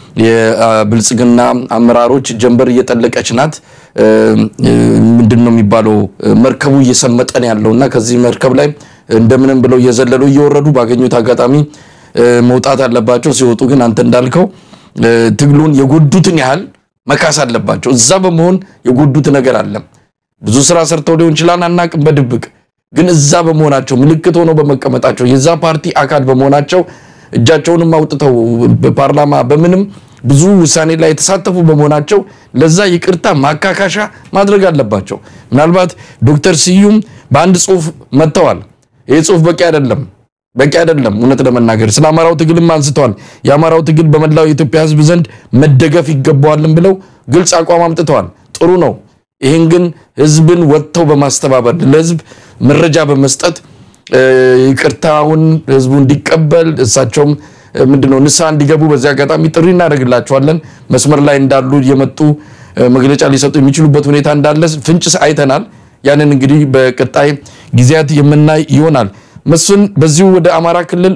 A: የብልጽግና አመራሮች ጀንበር እየጠለቀች ናት። ምንድን ነው የሚባለው? መርከቡ እየሰመጠን ያለው እና ከዚህ መርከብ ላይ እንደምንም ብለው እየዘለሉ እየወረዱ ባገኙት አጋጣሚ መውጣት አለባቸው። ሲወጡ ግን አንተ እንዳልከው ትግሉን የጎዱትን ያህል መካስ አለባቸው። እዛ በመሆን የጎዱት ነገር አለ። ብዙ ስራ ሰርተው ሊሆን ይችላል አናቅም፣ በድብቅ ግን እዛ በመሆናቸው ምልክት ሆነው በመቀመጣቸው የዛ ፓርቲ አካል በመሆናቸው እጃቸውንም አውጥተው በፓርላማ በምንም ብዙ ውሳኔ ላይ የተሳተፉ በመሆናቸው ለዛ ይቅርታ ማካካሻ ማድረግ አለባቸው። ምናልባት ዶክተር ስዩም በአንድ ጽሁፍ መጥተዋል። ይህ ጽሁፍ በቂ አይደለም በቂ አይደለም። እውነት ለመናገር ስለ አማራው ትግልም አንስተዋል። የአማራው ትግል በመላው የኢትዮጵያ ሕዝብ ዘንድ መደገፍ ይገባዋልም ብለው ግልጽ አቋም አምጥተዋል። ጥሩ ነው። ይህን ግን ሕዝብን ወጥተው በማስተባበር ለሕዝብ መረጃ በመስጠት ይቅርታውን ሕዝቡ እንዲቀበል እሳቸውም ምንድነው ንስሐ እንዲገቡ በዚህ አጋጣሚ ጥሪ እናደርግላቸዋለን። መስመር ላይ እንዳሉ የመጡ መግለጫ ሊሰጡ የሚችሉበት ሁኔታ እንዳለ ፍንጭ አይተናል። ያንን እንግዲህ በቀጣይ ጊዜያት የምናይ ይሆናል። መስፍን በዚሁ ወደ አማራ ክልል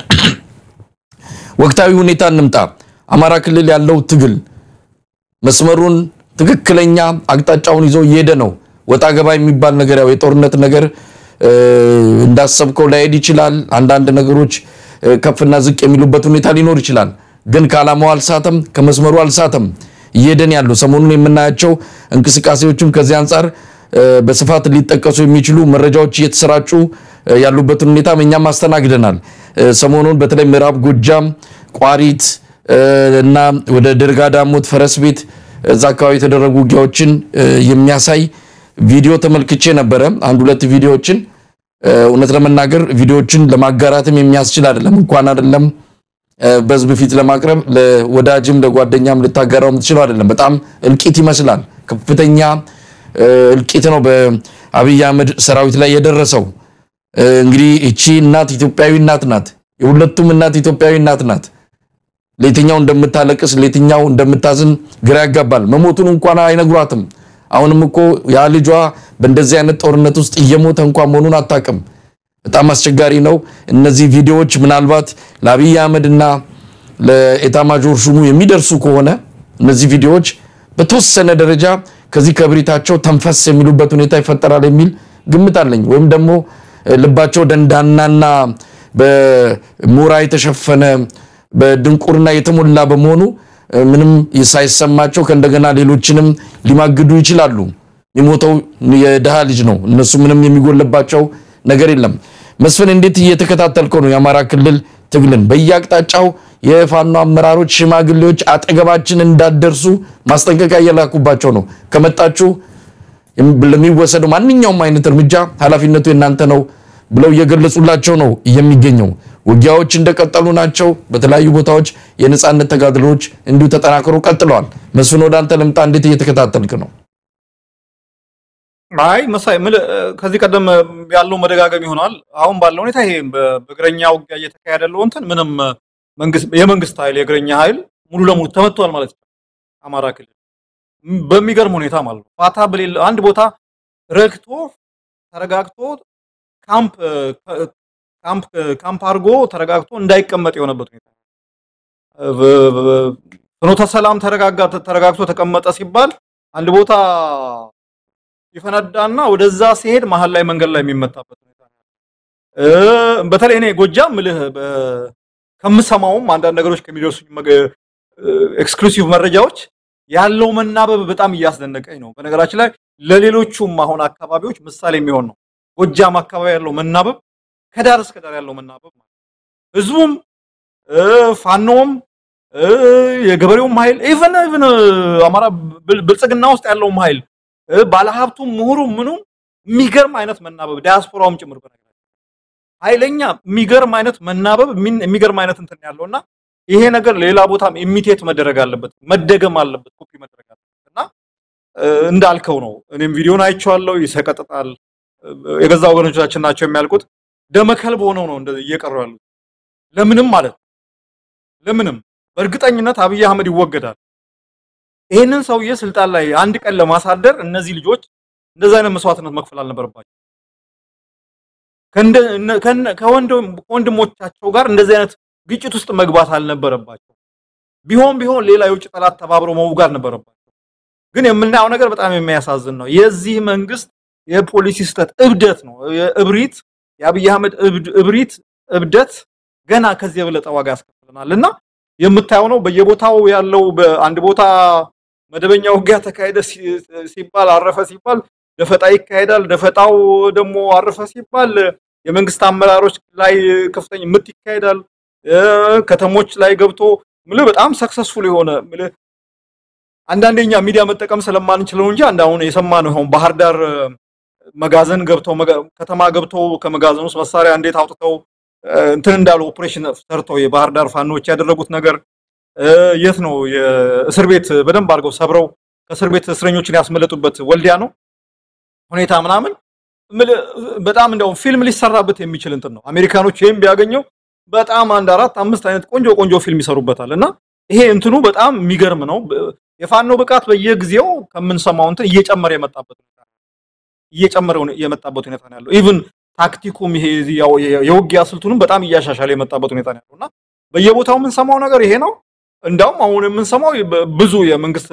A: ወቅታዊ ሁኔታ እንምጣ። አማራ ክልል ያለው ትግል መስመሩን ትክክለኛ አቅጣጫውን ይዞ እየሄደ ነው። ወጣ ገባ የሚባል ነገር ያው የጦርነት ነገር እንዳሰብከው ላይሄድ ይችላል። አንዳንድ ነገሮች ከፍና ዝቅ የሚሉበት ሁኔታ ሊኖር ይችላል። ግን ከዓላማው አልሳተም፣ ከመስመሩ አልሳተም። እየሄደን ያለው ሰሞኑን የምናያቸው እንቅስቃሴዎችም ከዚህ አንጻር በስፋት ሊጠቀሱ የሚችሉ መረጃዎች እየተሰራጩ ያሉበትን ሁኔታ እኛም አስተናግደናል። ሰሞኑን በተለይ ምዕራብ ጎጃም ቋሪት እና ወደ ድርጋ ዳሞት ፈረስ ቤት እዛ አካባቢ የተደረጉ ውጊያዎችን የሚያሳይ ቪዲዮ ተመልክቼ ነበረ። አንድ ሁለት ቪዲዮዎችን እውነት ለመናገር ቪዲዮዎችን ለማጋራትም የሚያስችል አይደለም። እንኳን አይደለም በህዝብ ፊት ለማቅረብ ለወዳጅም ለጓደኛም ልታጋራው የምትችለው አይደለም። በጣም እልቂት ይመስላል። ከፍተኛ እልቂት ነው በአብይ አህመድ ሰራዊት ላይ የደረሰው። እንግዲህ እቺ እናት ኢትዮጵያዊ እናት ናት። የሁለቱም እናት ኢትዮጵያዊ እናት ናት። ለየትኛው እንደምታለቅስ ለየትኛው እንደምታዝን ግራ ያጋባል። መሞቱን እንኳን አይነግሯትም። አሁንም እኮ ያ ልጇ በእንደዚህ አይነት ጦርነት ውስጥ እየሞተ እንኳን መሆኑን አታውቅም። በጣም አስቸጋሪ ነው። እነዚህ ቪዲዮዎች ምናልባት ለአብይ አህመድ እና ለኤታማጆር ሹሙ የሚደርሱ ከሆነ እነዚህ ቪዲዮዎች በተወሰነ ደረጃ ከዚህ ከብሪታቸው ተንፈስ የሚሉበት ሁኔታ ይፈጠራል የሚል ግምት አለኝ። ወይም ደግሞ ልባቸው ደንዳናና በሞራ የተሸፈነ በድንቁርና የተሞላ በመሆኑ ምንም ሳይሰማቸው ከእንደገና ሌሎችንም ሊማግዱ ይችላሉ። የሚሞተው የድሃ ልጅ ነው። እነሱ ምንም የሚጎልባቸው ነገር የለም። መስፍን እንዴት እየተከታተልከው ነው? የአማራ ክልል ትግልን በየአቅጣጫው የፋኖ አመራሮች፣ ሽማግሌዎች አጠገባችን እንዳደርሱ ማስጠንቀቂያ እየላኩባቸው ነው። ከመጣችሁ ለሚወሰደው ማንኛውም አይነት እርምጃ ኃላፊነቱ የእናንተ ነው ብለው እየገለጹላቸው ነው የሚገኘው። ውጊያዎች እንደቀጠሉ ናቸው። በተለያዩ ቦታዎች የነፃነት ተጋድሎዎች እንዲሁ ተጠናክሮ ቀጥለዋል። መስፍን ወደ አንተ ልምጣ። እንዴት እየተከታተልክ ነው?
B: አይ መሳይ ምልህ ከዚህ ቀደም ያለው መደጋገም ይሆናል። አሁን ባለው ሁኔታ ይሄ በእግረኛ ውጊያ እየተካሄደ ያለው እንትን ምንም መንግስት የመንግስት ኃይል የእግረኛ ኃይል ሙሉ ለሙሉ ተመቷል ማለት ነው። አማራ ክልል በሚገርም ሁኔታ ማለት ነው። ፋታ በሌለ አንድ ቦታ ረግቶ ተረጋግቶ ካምፕ ካምፕ ካምፕ አድርጎ ተረጋግቶ እንዳይቀመጥ የሆነበት ሁኔታ ፍኖተ ሰላም ተረጋጋ ተረጋግቶ ተቀመጠ ሲባል አንድ ቦታ ይፈነዳና ወደዛ ሲሄድ መሀል ላይ መንገድ ላይ የሚመታበት ሁኔታ ነው። በተለይ እኔ ጎጃም ምልህ ከምሰማውም አንዳንድ ነገሮች ከሚደርሱኝ ኤክስክሉሲቭ መረጃዎች ያለው መናበብ በጣም እያስደነቀኝ ነው። በነገራችን ላይ ለሌሎቹም አሁን አካባቢዎች ምሳሌ የሚሆን ነው። ጎጃም አካባቢ ያለው መናበብ ከዳር እስከ ዳር ያለው መናበብ ማለት ህዝቡም ፋኖም የገበሬውም ኃይል ኢቨን ኢቨን አማራ ብልጽግና ውስጥ ያለውም ኃይል ባለሀብቱም ምሁሩም ምኑም የሚገርም አይነት መናበብ ዲያስፖራውም ጭምር በነገራችን ኃይለኛ የሚገርም አይነት መናበብ የሚገርም አይነት እንትን ያለውና ይሄ ነገር ሌላ ቦታም ኢሚቴት መደረግ አለበት፣ መደገም አለበት፣ ኮፒ መደረግ አለበት እና እንዳልከው ነው። እኔም ቪዲዮን አይቼዋለሁ። ይሰቀጥጣል። የገዛ ወገኖቻችን ናቸው የሚያልቁት። ደመከልብ ሆነው ነው እንደዚህ እየቀሩ ያሉት። ለምንም ማለት ነው ለምንም በእርግጠኝነት አብይ አህመድ ይወገዳል። ይህንን ሰውዬ ስልጣን ላይ አንድ ቀን ለማሳደር እነዚህ ልጆች እንደዚህ አይነት መስዋዕትነት መክፈል አልነበረባቸው። ከወንድሞቻቸው ጋር እንደዚህ አይነት ግጭት ውስጥ መግባት አልነበረባቸው። ቢሆን ቢሆን ሌላ የውጭ ጠላት ተባብሮ መውጋት ነበረባቸው። ግን የምናየው ነገር በጣም የሚያሳዝን ነው። የዚህ መንግስት የፖሊሲ ስህተት እብደት ነው። እብሪት፣ የአብይ አህመድ እብሪት፣ እብደት ገና ከዚህ የበለጠ ዋጋ ያስከፍለናል እና የምታየው ነው። በየቦታው ያለው በአንድ ቦታ መደበኛ ውጊያ ተካሄደ ሲባል አረፈ ሲባል ደፈጣ ይካሄዳል። ደፈጣው ደግሞ አረፈ ሲባል የመንግስት አመራሮች ላይ ከፍተኛ ምት ይካሄዳል። ከተሞች ላይ ገብቶ ምልህ በጣም ሰክሰስፉል የሆነ ምልህ አንዳንደኛ ሚዲያ መጠቀም ስለማንችለው እንጂ አንድ አሁን የሰማነው አሁን ባህር ዳር መጋዘን ገብተው ከተማ ገብተው ከመጋዘን ውስጥ መሳሪያ እንዴት አውጥተው እንትን እንዳሉ ኦፕሬሽን ሰርተው የባህር ዳር ፋኖች ያደረጉት ነገር የት ነው? የእስር ቤት በደንብ አድርገው ሰብረው ከእስር ቤት እስረኞችን ያስመለጡበት ወልዲያ ነው ሁኔታ ምናምን በጣም እንደውም ፊልም ሊሰራበት የሚችል እንትን ነው። አሜሪካኖች ይህም ቢያገኘው በጣም አንድ አራት አምስት አይነት ቆንጆ ቆንጆ ፊልም ይሰሩበታል። እና ይሄ እንትኑ በጣም የሚገርም ነው። የፋኖ ብቃት በየጊዜው ከምንሰማው እንትን እየጨመረ የመጣበት ሁኔታ ነው። እየጨመረ የመጣበት ሁኔታ ነው ያለው። ኢቭን ታክቲኩም ይሄ የውጊያ ስልቱንም በጣም እያሻሻለ የመጣበት ሁኔታ ነው ያለው እና በየቦታው የምንሰማው ነገር ይሄ ነው። እንዳውም አሁን የምንሰማው ብዙ የመንግስት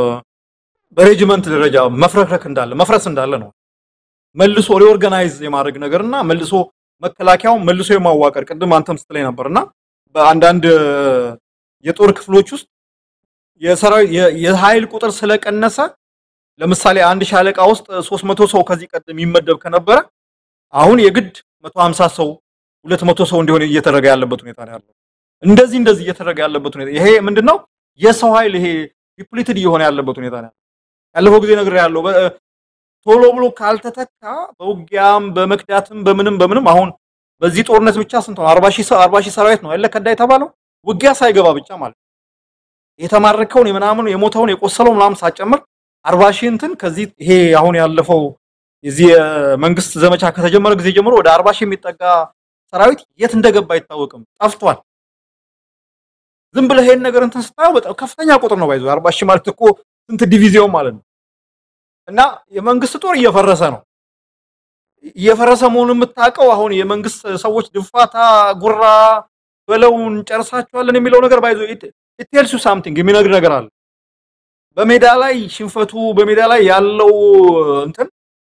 B: በሬጅመንት ደረጃ መፍረክረክ እንዳለ መፍረስ እንዳለ ነው። መልሶ ሪኦርጋናይዝ የማድረግ ነገርና መልሶ መከላከያው መልሶ የማዋቀር ቅድም አንተም ስትለኝ ነበር እና በአንዳንድ የጦር ክፍሎች ውስጥ የሰራዊት የኃይል ቁጥር ስለቀነሰ ለምሳሌ አንድ ሻለቃ ውስጥ 300 ሰው ከዚህ ቀደም ይመደብ ከነበረ አሁን የግድ 150 ሰው 200 ሰው እንዲሆን እየተደረገ ያለበት ሁኔታ ነው ያለው። እንደዚህ እንደዚህ እየተደረገ ያለበት ሁኔታ ይሄ ምንድነው? የሰው ኃይል ይሄ ዲፕሊትድ እየሆነ ያለበት ሁኔታ ነው ያለፈው ጊዜ ነገር ያለው ቶሎ ብሎ ካልተተካ በውጊያም በመክዳትም በምንም በምንም አሁን በዚህ ጦርነት ብቻ ስንት ነው? 40 ሺህ 40 ሺህ ሰራዊት ነው ያለ ከዳ የተባለው ውጊያ ሳይገባ ብቻ ማለት የተማረከውን የምናምን የሞተውን የቆሰለው ምናምን ሳጨምር 40 ሺህ እንትን ከዚህ ይሄ አሁን ያለፈው የዚህ የመንግስት ዘመቻ ከተጀመረ ጊዜ ጀምሮ ወደ 40 ሺህ የሚጠጋ ሰራዊት የት እንደገባ አይታወቅም፣ ጠፍቷል። ዝም ብለህ ይሄን ነገር እንትን ስታየው በጣም ከፍተኛ ቁጥር ነው ባይዞ 40 ሺህ ማለት እኮ ስንት ዲቪዚዮን ማለት ነው። እና የመንግስት ጦር እየፈረሰ ነው። እየፈረሰ መሆኑን የምታውቀው አሁን የመንግስት ሰዎች ድንፋታ፣ ጉራ በለውን ጨርሳቸዋለን የሚለው ነገር ባይዞ ቴልስ ዩ ሳምቲንግ የሚነግር ነገር አለ። በሜዳ ላይ ሽንፈቱ በሜዳ ላይ ያለው እንትን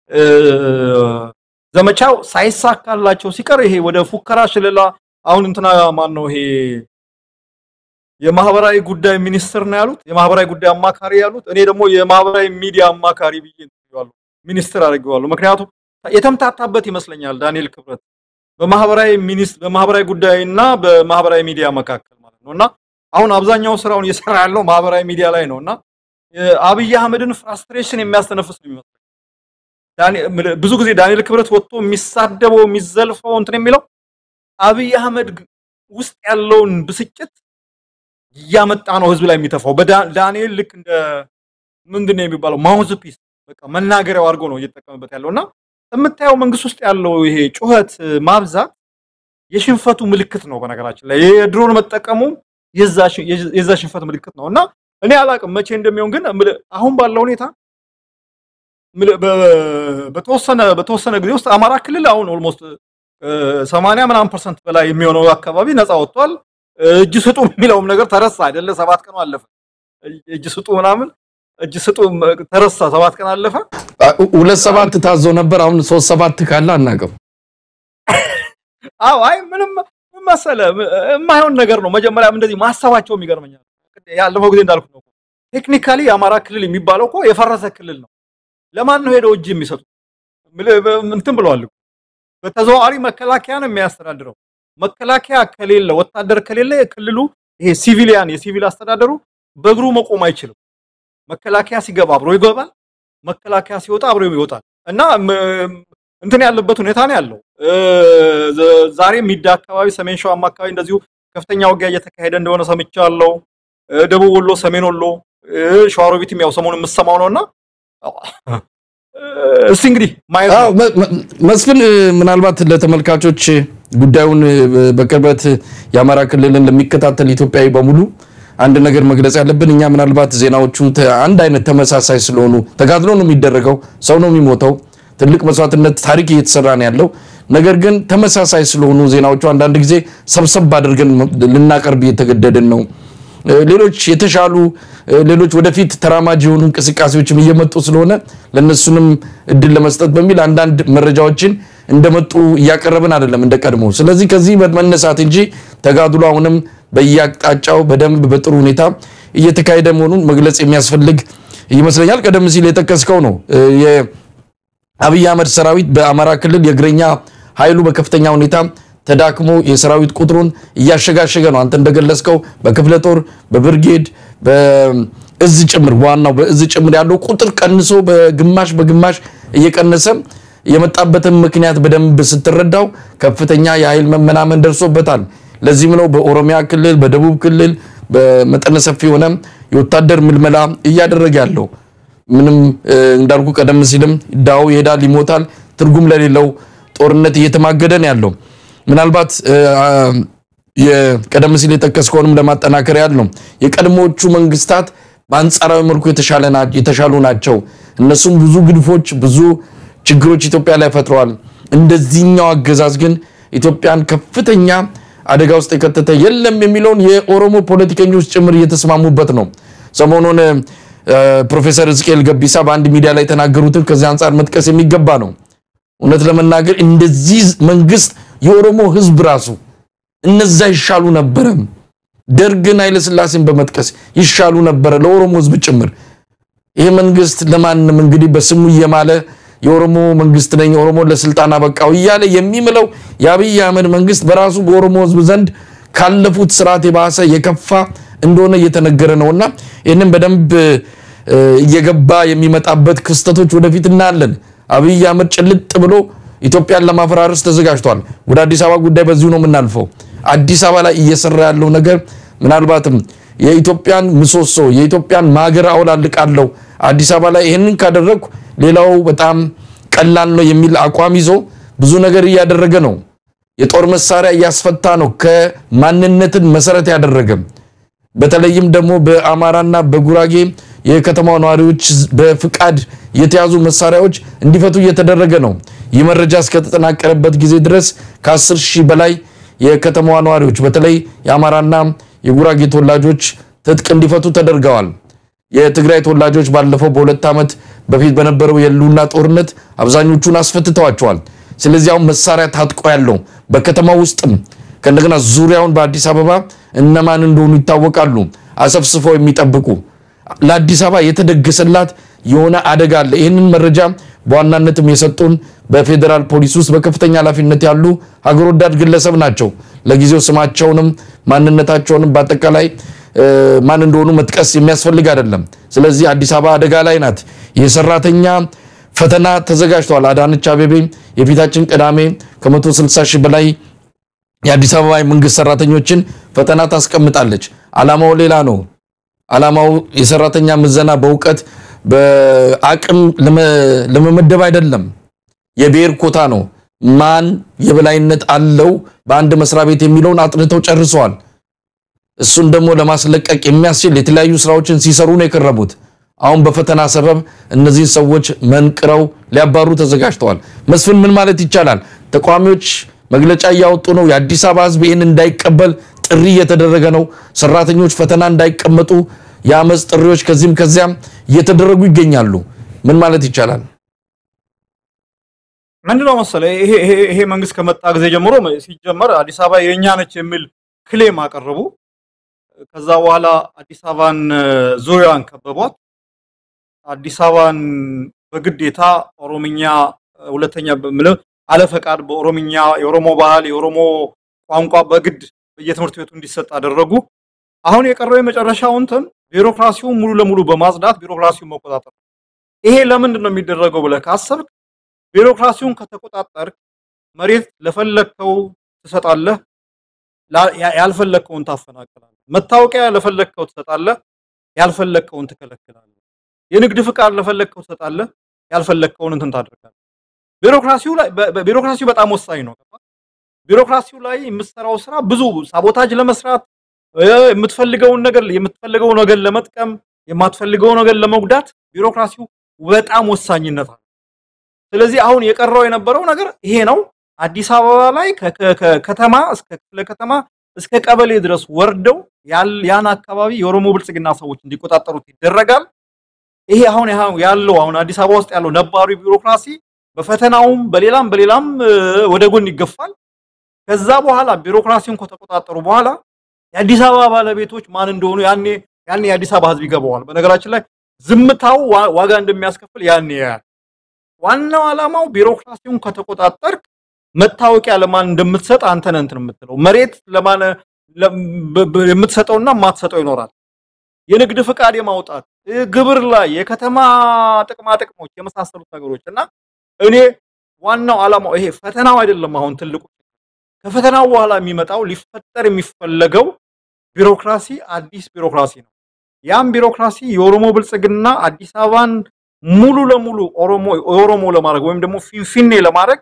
B: ዘመቻው ሳይሳካላቸው ሲቀር ይሄ ወደ ፉከራ ሽለላ አሁን እንትና ማን ነው ይሄ የማህበራዊ ጉዳይ ሚኒስትር ነው ያሉት፣ የማህበራዊ ጉዳይ አማካሪ ያሉት። እኔ ደግሞ የማህበራዊ ሚዲያ አማካሪ ብዬ እንትዋለሁ ሚኒስትር አድርጌዋለሁ። ምክንያቱም የተምታታበት ይመስለኛል ዳንኤል ክብረት በማህበራዊ ሚኒስትር በማህበራዊ ጉዳይና በማህበራዊ ሚዲያ መካከል ማለት ነውና አሁን አብዛኛው ስራውን እየሰራ ያለው ማህበራዊ ሚዲያ ላይ ነውና አብይ አህመድን ፍራስትሬሽን የሚያስተነፍስ ነው የሚመስለው። ብዙ ጊዜ ዳንኤል ክብረት ወጥቶ የሚሳደበው የሚዘልፈው እንትን የሚለው አብይ አህመድ ውስጥ ያለውን ብስጭት እያመጣ ነው ህዝብ ላይ የሚተፋው። በዳንኤል ልክ እንደ ምንድን ነው የሚባለው ማውዝ ፒስ በቃ መናገሪያው አድርጎ ነው እየተጠቀመበት ያለው እና የምታየው መንግስት ውስጥ ያለው ይሄ ጩኸት ማብዛት የሽንፈቱ ምልክት ነው። በነገራችን ላይ የድሮን መጠቀሙ የዛ ሽንፈት ምልክት ነው እና እኔ አላቅም መቼ እንደሚሆን ግን አሁን ባለው ሁኔታ በተወሰነ በተወሰነ ጊዜ ውስጥ አማራ ክልል አሁን ኦልሞስት ሰማንያ ምናምን ፐርሰንት በላይ የሚሆነው አካባቢ ነፃ ወጥቷል። እጅ ስጡ የሚለውም ነገር ተረሳ አይደለ? ሰባት ቀኑ አለፈ። እጅ ስጡ ምናምን እጅ ስጡ ተረሳ። ሰባት ቀን አለፈ።
A: ሁለት ሰባት ታዞ ነበር። አሁን ሶስት ሰባት ካለ አናውቅም።
B: አዎ፣ አይ ምንም መሰለ የማይሆን ነገር ነው። መጀመሪያም እንደዚህ ማሰባቸውም ይገርመኛል። ያለፈው ጊዜ እንዳልኩት ነው። ቴክኒካሊ የአማራ ክልል የሚባለው እኮ የፈረሰ ክልል ነው። ለማን ነው ሄደው እጅ የሚሰጡት? እንትን ብለዋል። በተዘዋዋሪ መከላከያ ነው የሚያስተዳድረው። መከላከያ ከሌለ ወታደር ከሌለ የክልሉ ይሄ ሲቪሊያን የሲቪል አስተዳደሩ በእግሩ መቆም አይችልም። መከላከያ ሲገባ አብሮ ይገባል፣ መከላከያ ሲወጣ አብሮ ይወጣል። እና እንትን ያለበት ሁኔታ ነው ያለው። ዛሬ ሚዳ አካባቢ፣ ሰሜን ሸዋማ አካባቢ እንደዚሁ ከፍተኛ ውጊያ እየተካሄደ እንደሆነ ሰምቻለሁ። ደቡብ ወሎ፣ ሰሜን ወሎ፣ ሸዋሮቢትም ያው ሰሞኑን የምሰማው ነውና እስቲ እንግዲህ ማየት ነው።
A: መስፍን ምናልባት ለተመልካቾች ጉዳዩን በቅርበት የአማራ ክልልን ለሚከታተል ኢትዮጵያዊ በሙሉ አንድ ነገር መግለጽ ያለብን እኛ ምናልባት ዜናዎቹ አንድ አይነት ተመሳሳይ ስለሆኑ ተጋድሎ ነው የሚደረገው፣ ሰው ነው የሚሞተው፣ ትልቅ መስዋዕትነት ታሪክ እየተሰራ ነው ያለው። ነገር ግን ተመሳሳይ ስለሆኑ ዜናዎቹ አንዳንድ ጊዜ ሰብሰብ አድርገን ልናቀርብ እየተገደድን ነው። ሌሎች የተሻሉ ሌሎች ወደፊት ተራማጅ የሆኑ እንቅስቃሴዎችም እየመጡ ስለሆነ ለነሱንም እድል ለመስጠት በሚል አንዳንድ መረጃዎችን እንደመጡ እያቀረብን አይደለም እንደ ቀድሞ። ስለዚህ ከዚህ መነሳት እንጂ ተጋድሎ አሁንም በየአቅጣጫው በደንብ በጥሩ ሁኔታ እየተካሄደ መሆኑን መግለጽ የሚያስፈልግ ይመስለኛል። ቀደም ሲል የጠቀስከው ነው የአብይ አህመድ ሰራዊት በአማራ ክልል የእግረኛ ኃይሉ በከፍተኛ ሁኔታ ተዳክሞ የሰራዊት ቁጥሩን እያሸጋሸገ ነው። አንተ እንደገለጽከው በክፍለ ጦር፣ በብርጌድ፣ በእዝ ጭምር ዋናው በእዝ ጭምር ያለው ቁጥር ቀንሶ በግማሽ በግማሽ እየቀነሰ የመጣበትን ምክንያት በደንብ ስትረዳው ከፍተኛ የኃይል መመናመን ደርሶበታል። ለዚህም ነው በኦሮሚያ ክልል፣ በደቡብ ክልል በመጠነ ሰፊ የሆነ የወታደር ምልመላ እያደረገ ያለው። ምንም እንዳልኩ ቀደም ሲልም ዳው ይሄዳል፣ ይሞታል፣ ትርጉም ለሌለው ጦርነት እየተማገደ ነው ያለው። ምናልባት ቀደም ሲል የጠቀስከውንም ለማጠናከር ያህል ነው የቀድሞዎቹ መንግስታት በአንጻራዊ መልኩ የተሻሉ ናቸው። እነሱም ብዙ ግድፎች፣ ብዙ ችግሮች ኢትዮጵያ ላይ ፈጥረዋል። እንደዚህኛው አገዛዝ ግን ኢትዮጵያን ከፍተኛ አደጋ ውስጥ የከተተ የለም የሚለውን የኦሮሞ ፖለቲከኞች ጭምር እየተስማሙበት ነው። ሰሞኑን ፕሮፌሰር ሕዝቅኤል ገቢሳ በአንድ ሚዲያ ላይ የተናገሩትን ከዚህ አንጻር መጥቀስ የሚገባ ነው። እውነት ለመናገር እንደዚህ መንግስት የኦሮሞ ህዝብ ራሱ እነዛ ይሻሉ ነበረ። ደርግን ኃይለስላሴን በመጥቀስ ይሻሉ ነበረ ለኦሮሞ ህዝብ ጭምር። ይሄ መንግስት ለማንም እንግዲህ በስሙ እየማለ የኦሮሞ መንግስት ነኝ ኦሮሞ ለስልጣን አበቃው እያለ የሚምለው የአብይ አህመድ መንግስት በራሱ በኦሮሞ ህዝብ ዘንድ ካለፉት ስርዓት የባሰ የከፋ እንደሆነ እየተነገረ ነውና ይህንን በደንብ እየገባ የሚመጣበት ክስተቶች ወደፊት እናያለን። አብይ አህመድ ጭልጥ ብሎ ኢትዮጵያን ለማፈራረስ ተዘጋጅቷል። ወደ አዲስ አበባ ጉዳይ በዚሁ ነው የምናልፈው። አዲስ አበባ ላይ እየሰራ ያለው ነገር ምናልባትም የኢትዮጵያን ምሰሶ የኢትዮጵያን ማገር አውላልቃለሁ አዲስ አበባ ላይ ይህንን ካደረግኩ ሌላው በጣም ቀላል ነው የሚል አቋም ይዞ ብዙ ነገር እያደረገ ነው። የጦር መሳሪያ እያስፈታ ነው ከማንነትን መሰረት ያደረገ በተለይም ደግሞ በአማራና በጉራጌ የከተማው ነዋሪዎች በፍቃድ የተያዙ መሳሪያዎች እንዲፈቱ እየተደረገ ነው። ይህ መረጃ እስከተጠናቀረበት ጊዜ ድረስ ከ10 ሺህ በላይ የከተማዋ ነዋሪዎች በተለይ የአማራና የጉራጌ ተወላጆች ትጥቅ እንዲፈቱ ተደርገዋል። የትግራይ ተወላጆች ባለፈው በሁለት ዓመት በፊት በነበረው የህልውና ጦርነት አብዛኞቹን አስፈትተዋቸዋል። ስለዚህ አሁን መሳሪያ ታጥቆ ያለው በከተማ ውስጥም ከእንደገና ዙሪያውን በአዲስ አበባ እነማን እንደሆኑ ይታወቃሉ። አሰፍስፈው የሚጠብቁ ለአዲስ አበባ የተደገሰላት የሆነ አደጋ አለ። ይህንን መረጃ በዋናነትም የሰጡን በፌዴራል ፖሊስ ውስጥ በከፍተኛ ኃላፊነት ያሉ ሀገር ወዳድ ግለሰብ ናቸው። ለጊዜው ስማቸውንም ማንነታቸውንም በአጠቃላይ ማን እንደሆኑ መጥቀስ የሚያስፈልግ አይደለም። ስለዚህ አዲስ አበባ አደጋ ላይ ናት። የሰራተኛ ፈተና ተዘጋጅተዋል። አዳነች አቤቤ የፊታችን ቅዳሜ ከ160 ሺህ በላይ የአዲስ አበባ የመንግስት ሰራተኞችን ፈተና ታስቀምጣለች። አላማው ሌላ ነው። አላማው የሰራተኛ ምዘና በእውቀት በአቅም ለመመደብ አይደለም። የብሔር ኮታ ነው። ማን የበላይነት አለው በአንድ መስሪያ ቤት የሚለውን አጥንተው ጨርሰዋል። እሱን ደግሞ ለማስለቀቅ የሚያስችል የተለያዩ ስራዎችን ሲሰሩ ነው የቀረቡት። አሁን በፈተና ሰበብ እነዚህን ሰዎች መንቅረው ሊያባሩ ተዘጋጅተዋል። መስፍን ምን ማለት ይቻላል? ተቃዋሚዎች መግለጫ እያወጡ ነው። የአዲስ አበባ ሕዝብ ይህን እንዳይቀበል ጥሪ እየተደረገ ነው። ሰራተኞች ፈተና እንዳይቀመጡ የአመፅ ጥሪዎች ከዚህም ከዚያም እየተደረጉ ይገኛሉ። ምን ማለት ይቻላል?
B: ምንድነው መሰለህ ይሄ መንግስት ከመጣ ጊዜ ጀምሮ ሲጀመር አዲስ አበባ የእኛ ነች የሚል ክሌም አቀረቡ። ከዛ በኋላ አዲስ አበባን ዙሪያዋን ከበቧት። አዲስ አበባን በግዴታ ኦሮምኛ ሁለተኛ ምለ አለፈቃድ በኦሮምኛ የኦሮሞ ባህል የኦሮሞ ቋንቋ በግድ በየትምህርት ቤቱ እንዲሰጥ አደረጉ። አሁን የቀረው የመጨረሻው እንትን ቢሮክራሲውን ሙሉ ለሙሉ በማጽዳት ቢሮክራሲውን መቆጣጠር። ይሄ ለምንድን ነው የሚደረገው ብለህ ካሰብክ ቢሮክራሲውን ከተቆጣጠርክ መሬት ለፈለግከው ትሰጣለህ፣ ያልፈለግከውን ታፈናቅላለህ። መታወቂያ ለፈለግከው ትሰጣለህ፣ ያልፈለግከውን ትከለክላለህ። የንግድ ፍቃድ ለፈለግከው ትሰጣለህ፣ ያልፈለግከውን እንትን ታደርጋለህ። ቢሮክራሲው ላይ ቢሮክራሲው በጣም ወሳኝ ነው። ቢሮክራሲው ላይ የምትሰራው ስራ ብዙ ሳቦታጅ ለመስራት የምትፈልገውን ነገር የምትፈልገው ነገር ለመጥቀም የማትፈልገው ነገር ለመጉዳት ቢሮክራሲው በጣም ወሳኝነት አለ። ስለዚህ አሁን የቀረው የነበረው ነገር ይሄ ነው። አዲስ አበባ ላይ ከከተማ እስከ ክፍለ ከተማ እስከ ቀበሌ ድረስ ወርደው ያን አካባቢ የኦሮሞ ብልጽግና ሰዎች እንዲቆጣጠሩት ይደረጋል። ይሄ አሁን ያለው አሁን አዲስ አበባ ውስጥ ያለው ነባሩ ቢሮክራሲ በፈተናውም በሌላም በሌላም ወደ ጎን ይገፋል። ከዛ በኋላ ቢሮክራሲውን ከተቆጣጠሩ በኋላ የአዲስ አበባ ባለቤቶች ማን እንደሆኑ ያኔ ያኔ የአዲስ አበባ ሕዝብ ይገባዋል። በነገራችን ላይ ዝምታው ዋጋ እንደሚያስከፍል ያኔ ያያል። ዋናው ዓላማው ቢሮክራሲውን ከተቆጣጠርክ መታወቂያ ለማን እንደምትሰጥ አንተ ነህ እንትን የምትለው። መሬት ለማን የምትሰጠውና የማትሰጠው ይኖራል። የንግድ ፍቃድ የማውጣት ግብር ላይ የከተማ ጥቅማ ጥቅሞች የመሳሰሉት ነገሮች እና እኔ ዋናው ዓላማው ይሄ ፈተናው አይደለም። አሁን ትልቁ ከፈተናው በኋላ የሚመጣው ሊፈጠር የሚፈለገው ቢሮክራሲ አዲስ ቢሮክራሲ ነው። ያም ቢሮክራሲ የኦሮሞ ብልጽግና አዲስ አበባን ሙሉ ለሙሉ ኦሮሞ ኦሮሞ ለማድረግ ወይም ደግሞ ፊንፊኔ ለማድረግ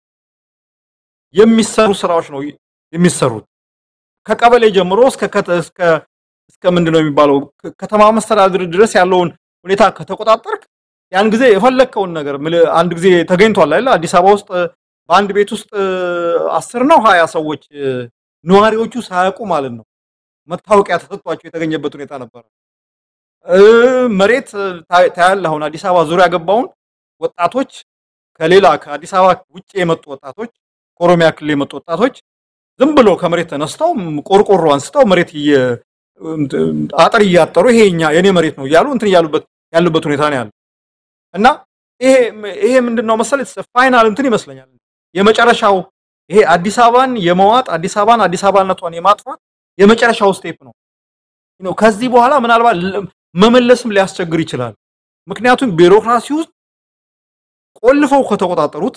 B: የሚሰሩ ስራዎች ነው የሚሰሩት ከቀበሌ ጀምሮ እስከ እስከ እስከ ምንድነው የሚባለው ከተማ መስተዳድር ድረስ ያለውን ሁኔታ ከተቆጣጠርክ ያን ጊዜ የፈለግከውን ነገር አንድ ጊዜ ተገኝቷል አይደል? አዲስ አበባ ውስጥ በአንድ ቤት ውስጥ አስር ነው ሀያ ሰዎች ነዋሪዎቹ ሳያውቁ ማለት ነው መታወቂያ ተሰጥቷቸው የተገኘበት ሁኔታ ነበረ። መሬት ታያለህ። አሁን አዲስ አበባ ዙሪያ ገባውን ወጣቶች ከሌላ ከአዲስ አበባ ውጭ የመጡ ወጣቶች ከኦሮሚያ ክልል የመጡ ወጣቶች ዝም ብሎ ከመሬት ተነስተው ቆርቆሮ አንስተው መሬት አጥር እያጠሩ ይሄ እኛ የኔ መሬት ነው እያሉ እንትን እያሉበት ያሉበት ሁኔታ ነው ያለው እና ይሄ ይሄ ምንድነው መሰለህ ፋይናል እንትን ይመስለኛል የመጨረሻው ይሄ አዲስ አበባን የመዋጥ አዲስ አበባን አዲስ አበባነቷን የማጥፋት የመጨረሻው ስቴፕ ነው ነው ከዚህ በኋላ ምናልባት መመለስም ሊያስቸግር ይችላል። ምክንያቱም ቢሮክራሲ ውስጥ ቆልፈው ከተቆጣጠሩት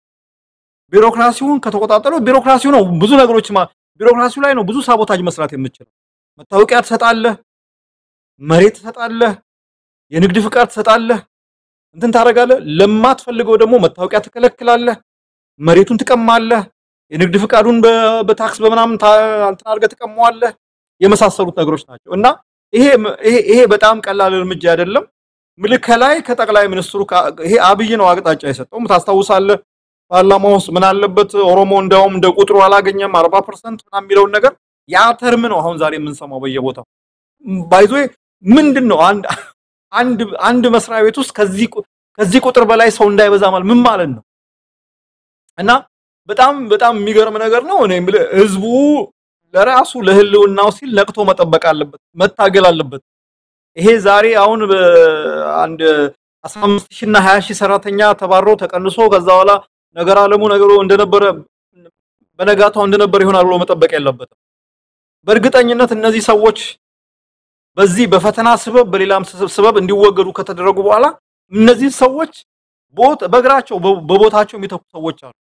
B: ቢሮክራሲውን ከተቆጣጠሩ ቢሮክራሲው ነው ብዙ ነገሮች ቢሮክራሲው ላይ ነው ብዙ ሳቦታጅ መስራት የምችለው። መታወቂያ ትሰጣለህ፣ መሬት ትሰጣለህ፣ የንግድ ፍቃድ ትሰጣለህ፣ እንትን ታደርጋለህ። ለማትፈልገው ደግሞ መታወቂያ ትከለክላለህ፣ መሬቱን ትቀማለህ፣ የንግድ ፍቃዱን በታክስ በምናምን እንትን አድርገህ ትቀማዋለህ። የመሳሰሉት ነገሮች ናቸው እና ይሄ ይሄ በጣም ቀላል እርምጃ አይደለም። ምልክ ከላይ ከጠቅላይ ሚኒስትሩ ይሄ አብይ ነው አቅጣጫ የሰጠው ታስታውሳለህ። ፓርላማ ውስጥ ምን አለበት ኦሮሞ እንዳውም እንደ ቁጥሩ አላገኘም 40% ምናምን የሚለውን ነገር ያ ተርም ነው አሁን ዛሬ የምንሰማው በየቦታው ባይዞ ምንድን ነው አንድ አንድ አንድ መስሪያ ቤት ውስጥ ከዚህ ከዚህ ቁጥር በላይ ሰው እንዳይበዛ ማለት ምን ማለት ነው? እና በጣም በጣም የሚገርም ነገር ነው። እኔ የምልህ ህዝቡ ለራሱ ለህልውናው ሲል ነቅቶ መጠበቅ አለበት፣ መታገል አለበት። ይሄ ዛሬ አሁን አንድ 15 ሺህ እና 20 ሺህ ሰራተኛ ተባሮ ተቀንሶ ከዛ በኋላ ነገር አለሙ ነገሩ እንደነበረ በነጋታው እንደነበረ ይሆናል ብሎ መጠበቅ የለበትም። በእርግጠኝነት እነዚህ ሰዎች በዚህ በፈተና ስበብ በሌላም ስበብ እንዲወገዱ ከተደረጉ በኋላ እነዚህ ሰዎች ቦት በእግራቸው በቦታቸው የሚተኩ ሰዎች አሉ።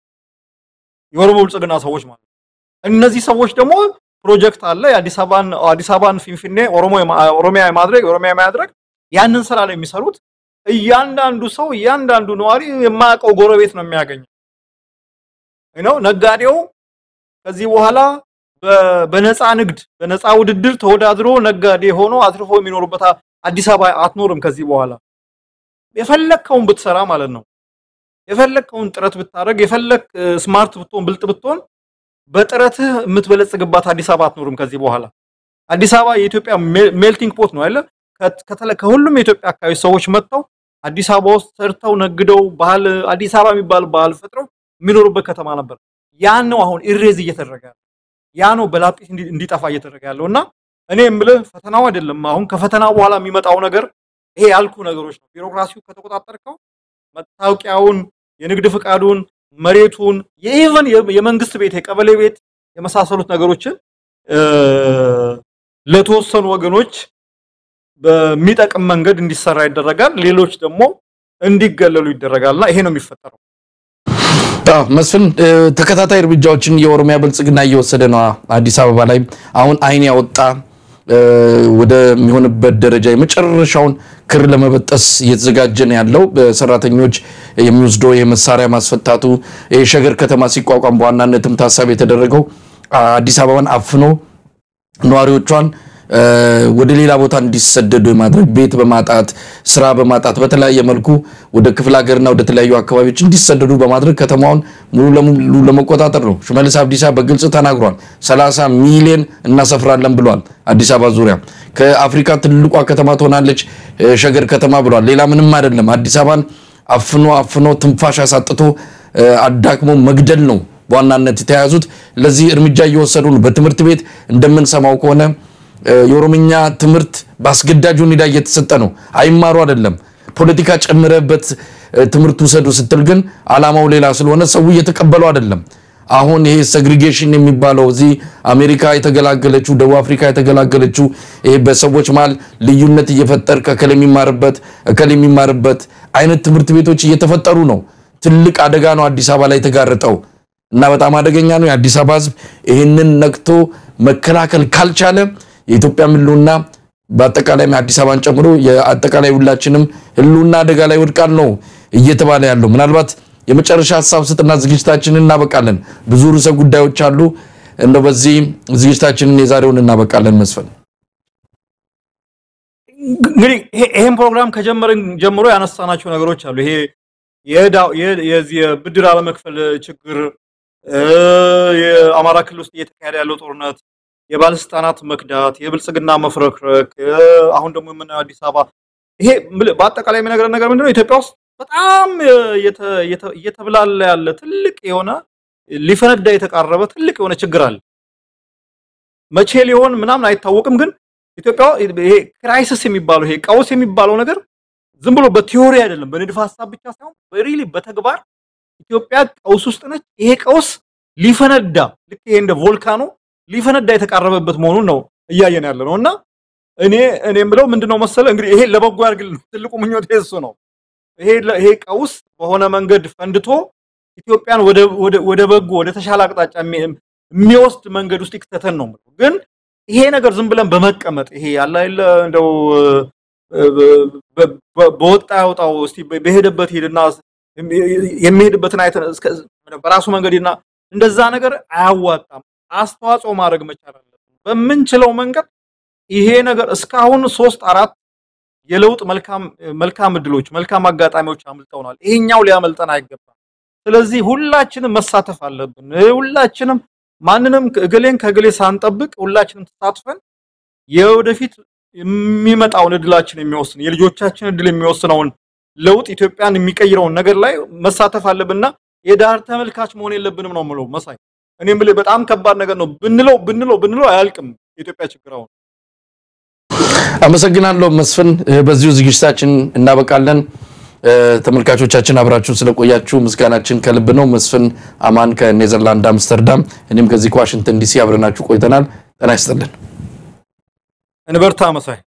B: የኦሮሞ ብልጽግና ሰዎች ማለት እነዚህ ሰዎች ደግሞ ፕሮጀክት አለ የአዲስ አበባን አዲስ አበባን ፊንፊኔ ኦሮሞ ኦሮሚያ የማድረግ ኦሮሚያ የማድረግ ያንን ስራ ላይ የሚሰሩት እያንዳንዱ ሰው እያንዳንዱ ነዋሪ የማያውቀው ጎረቤት ነው የሚያገኘው ነው። ነጋዴው ከዚህ በኋላ በነፃ ንግድ በነፃ ውድድር ተወዳድሮ ነጋዴ ሆኖ አትርፎ የሚኖርበት አዲስ አበባ አትኖርም። ከዚህ በኋላ የፈለግከውን ብትሰራ ማለት ነው የፈለግከውን ጥረት ብታደርግ የፈለግ ስማርት ብትሆን ብልጥ ብትሆን በጥረትህ የምትበለጽግባት አዲስ አበባ አትኖርም ከዚህ በኋላ። አዲስ አበባ የኢትዮጵያ ሜልቲንግ ፖት ነው አይደለ? ከሁሉም የኢትዮጵያ አካባቢ ሰዎች መጥተው አዲስ አበባ ውስጥ ሰርተው ነግደው ባህል አዲስ አበባ የሚባል ባህል ፈጥረው የሚኖሩበት ከተማ ነበር። ያን ነው አሁን ኢሬዝ እየተደረገ ያለው። ያ ነው በላጲስ እንዲጠፋ እየተደረገ ያለው እና እኔ የምልህ ፈተናው አይደለም አሁን ከፈተናው በኋላ የሚመጣው ነገር ይሄ ያልኩ ነገሮች ነው። ቢሮክራሲው ከተቆጣጠርከው መታወቂያውን፣ የንግድ ፍቃዱን፣ መሬቱን፣ የኢቨን የመንግስት ቤት፣ የቀበሌ ቤት የመሳሰሉት ነገሮችን ለተወሰኑ ወገኖች በሚጠቅም መንገድ እንዲሰራ ይደረጋል። ሌሎች ደግሞ እንዲገለሉ ይደረጋልና ይሄ ነው የሚፈጠረው።
A: መስፍን ተከታታይ እርምጃዎችን የኦሮሚያ ብልጽግና እየወሰደ ነው። አዲስ አበባ ላይ አሁን አይን ያወጣ ወደሚሆንበት ደረጃ የመጨረሻውን ክር ለመበጠስ እየተዘጋጀ ነው ያለው። በሰራተኞች የሚወስደው የመሳሪያ ማስፈታቱ የሸገር ከተማ ሲቋቋም በዋናነትም ታሳቢ የተደረገው አዲስ አበባን አፍኖ ነዋሪዎቿን ወደ ሌላ ቦታ እንዲሰደዱ የማድረግ ቤት በማጣት ስራ በማጣት በተለያየ መልኩ ወደ ክፍለ ሀገርና ወደ ተለያዩ አካባቢዎች እንዲሰደዱ በማድረግ ከተማውን ሙሉ ለሙሉ ለመቆጣጠር ነው። ሽመልስ አብዲሳ በግልጽ ተናግሯል። 30 ሚሊዮን እናሰፍራለን ብሏል። አዲስ አበባ ዙሪያ ከአፍሪካ ትልቋ ከተማ ትሆናለች ሸገር ከተማ ብሏል። ሌላ ምንም አይደለም። አዲስ አበባን አፍኖ አፍኖ ትንፋሽ አሳጥቶ አዳክሞ መግደል ነው በዋናነት የተያያዙት። ለዚህ እርምጃ እየወሰዱ ነው። በትምህርት ቤት እንደምንሰማው ከሆነ የኦሮምኛ ትምህርት በአስገዳጅ ሁኔታ እየተሰጠ ነው። አይማሩ አይደለም ፖለቲካ ጨምረበት ትምህርት ውሰዱ ስትል ግን አላማው ሌላ ስለሆነ ሰው እየተቀበለው አይደለም። አሁን ይሄ ሴግሪጌሽን የሚባለው እዚህ አሜሪካ የተገላገለችው ደቡብ አፍሪካ የተገላገለችው ይሄ በሰዎች መሀል ልዩነት እየፈጠር ከከል የሚማርበት እከል የሚማርበት አይነት ትምህርት ቤቶች እየተፈጠሩ ነው። ትልቅ አደጋ ነው አዲስ አበባ ላይ የተጋረጠው እና በጣም አደገኛ ነው። የአዲስ አበባ ሕዝብ ይህንን ነቅቶ መከላከል ካልቻለ የኢትዮጵያ ህልውና በአጠቃላይ አዲስ አበባን ጨምሮ የአጠቃላይ ሁላችንም ህልውና አደጋ ላይ ወድቃል ነው እየተባለ ያለው። ምናልባት የመጨረሻ ሀሳብ ስጥና ዝግጅታችንን እናበቃለን። ብዙ ርዕሰ ጉዳዮች አሉ። እንደው በዚህ ዝግጅታችንን የዛሬውን እናበቃለን። መስፈን
B: እንግዲህ ይሄን ፕሮግራም ከጀመርን ጀምሮ ያነሳናቸው ነገሮች አሉ። ይሄ የዚህ የብድር አለመክፈል ችግር፣ የአማራ ክልል ውስጥ እየተካሄደ ያለው ጦርነት፣ የባለስልጣናት መክዳት፣ የብልጽግና መፍረክረክ፣ አሁን ደግሞ የምናየው አዲስ አበባ ይሄ በአጠቃላይ የሚነግረን ነገር ምንድነው? ኢትዮጵያ ውስጥ በጣም እየተብላላ ያለ ትልቅ የሆነ ሊፈነዳ የተቃረበ ትልቅ የሆነ ችግር አለ። መቼ ሊሆን ምናምን አይታወቅም። ግን ኢትዮጵያ ይሄ ክራይሲስ የሚባለው ይሄ ቀውስ የሚባለው ነገር ዝም ብሎ በቲዮሪ አይደለም፣ በንድፈ ሀሳብ ብቻ ሳይሆን በሪሊ በተግባር ኢትዮጵያ ቀውስ ውስጥ ነች። ይሄ ቀውስ ሊፈነዳ ልክ ይሄ እንደ ቮልካኖ ሊፈነዳ የተቃረበበት መሆኑን ነው እያየን ያለ ነው እና እኔ እኔ የምለው ምንድነው መሰለ እንግዲህ ይሄ ለበጎ ያድርግልን። ትልቁ ምኞት እሱ ነው። ይሄ ይሄ ቀውስ በሆነ መንገድ ፈንድቶ ኢትዮጵያን ወደ ወደ ወደ በጎ ወደ ተሻለ አቅጣጫ የሚወስድ መንገድ ውስጥ ይክተተን ነው የምለው። ግን ይሄ ነገር ዝም ብለን በመቀመጥ ይሄ ያለ አይደለ እንደው በወጣ ያውጣው እስቲ በሄደበት ሄድና የሚሄድበትን አይተን በራሱ መንገድ ሄድና እንደዛ ነገር አያዋጣም። አስተዋጽኦ ማድረግ መቻል አለብን በምንችለው መንገድ ይሄ ነገር እስካሁን ሶስት አራት የለውጥ መልካም መልካም እድሎች መልካም አጋጣሚዎች አምልጠውናል። ይሄኛው ሊያመልጠን አይገባም። ስለዚህ ሁላችንም መሳተፍ አለብን። ሁላችንም ማንንም እገሌን ከእገሌ ሳንጠብቅ ሁላችንም ተሳትፈን የወደፊት የሚመጣውን እድላችን የሚወስን የልጆቻችን እድል የሚወስነውን ለውጥ ኢትዮጵያን የሚቀይረውን ነገር ላይ መሳተፍ አለብንና የዳር ተመልካች መሆን የለብንም ነው የምለው መሳይ። እኔ የምልህ በጣም ከባድ ነገር ነው። ብንለው ብንለው ብንለው አያልቅም የኢትዮጵያ ችግር አሁን
A: አመሰግናለሁ መስፍን። በዚሁ ዝግጅታችን እናበቃለን። ተመልካቾቻችን አብራችሁን ስለቆያችሁ ምስጋናችን ከልብ ነው። መስፍን አማን ከኔዘርላንድ አምስተርዳም፣ እኔም ከዚህ ከዋሽንግተን ዲሲ አብረናችሁ ቆይተናል። ጤና ይስጥልን።
B: እንበርታ መሳይ።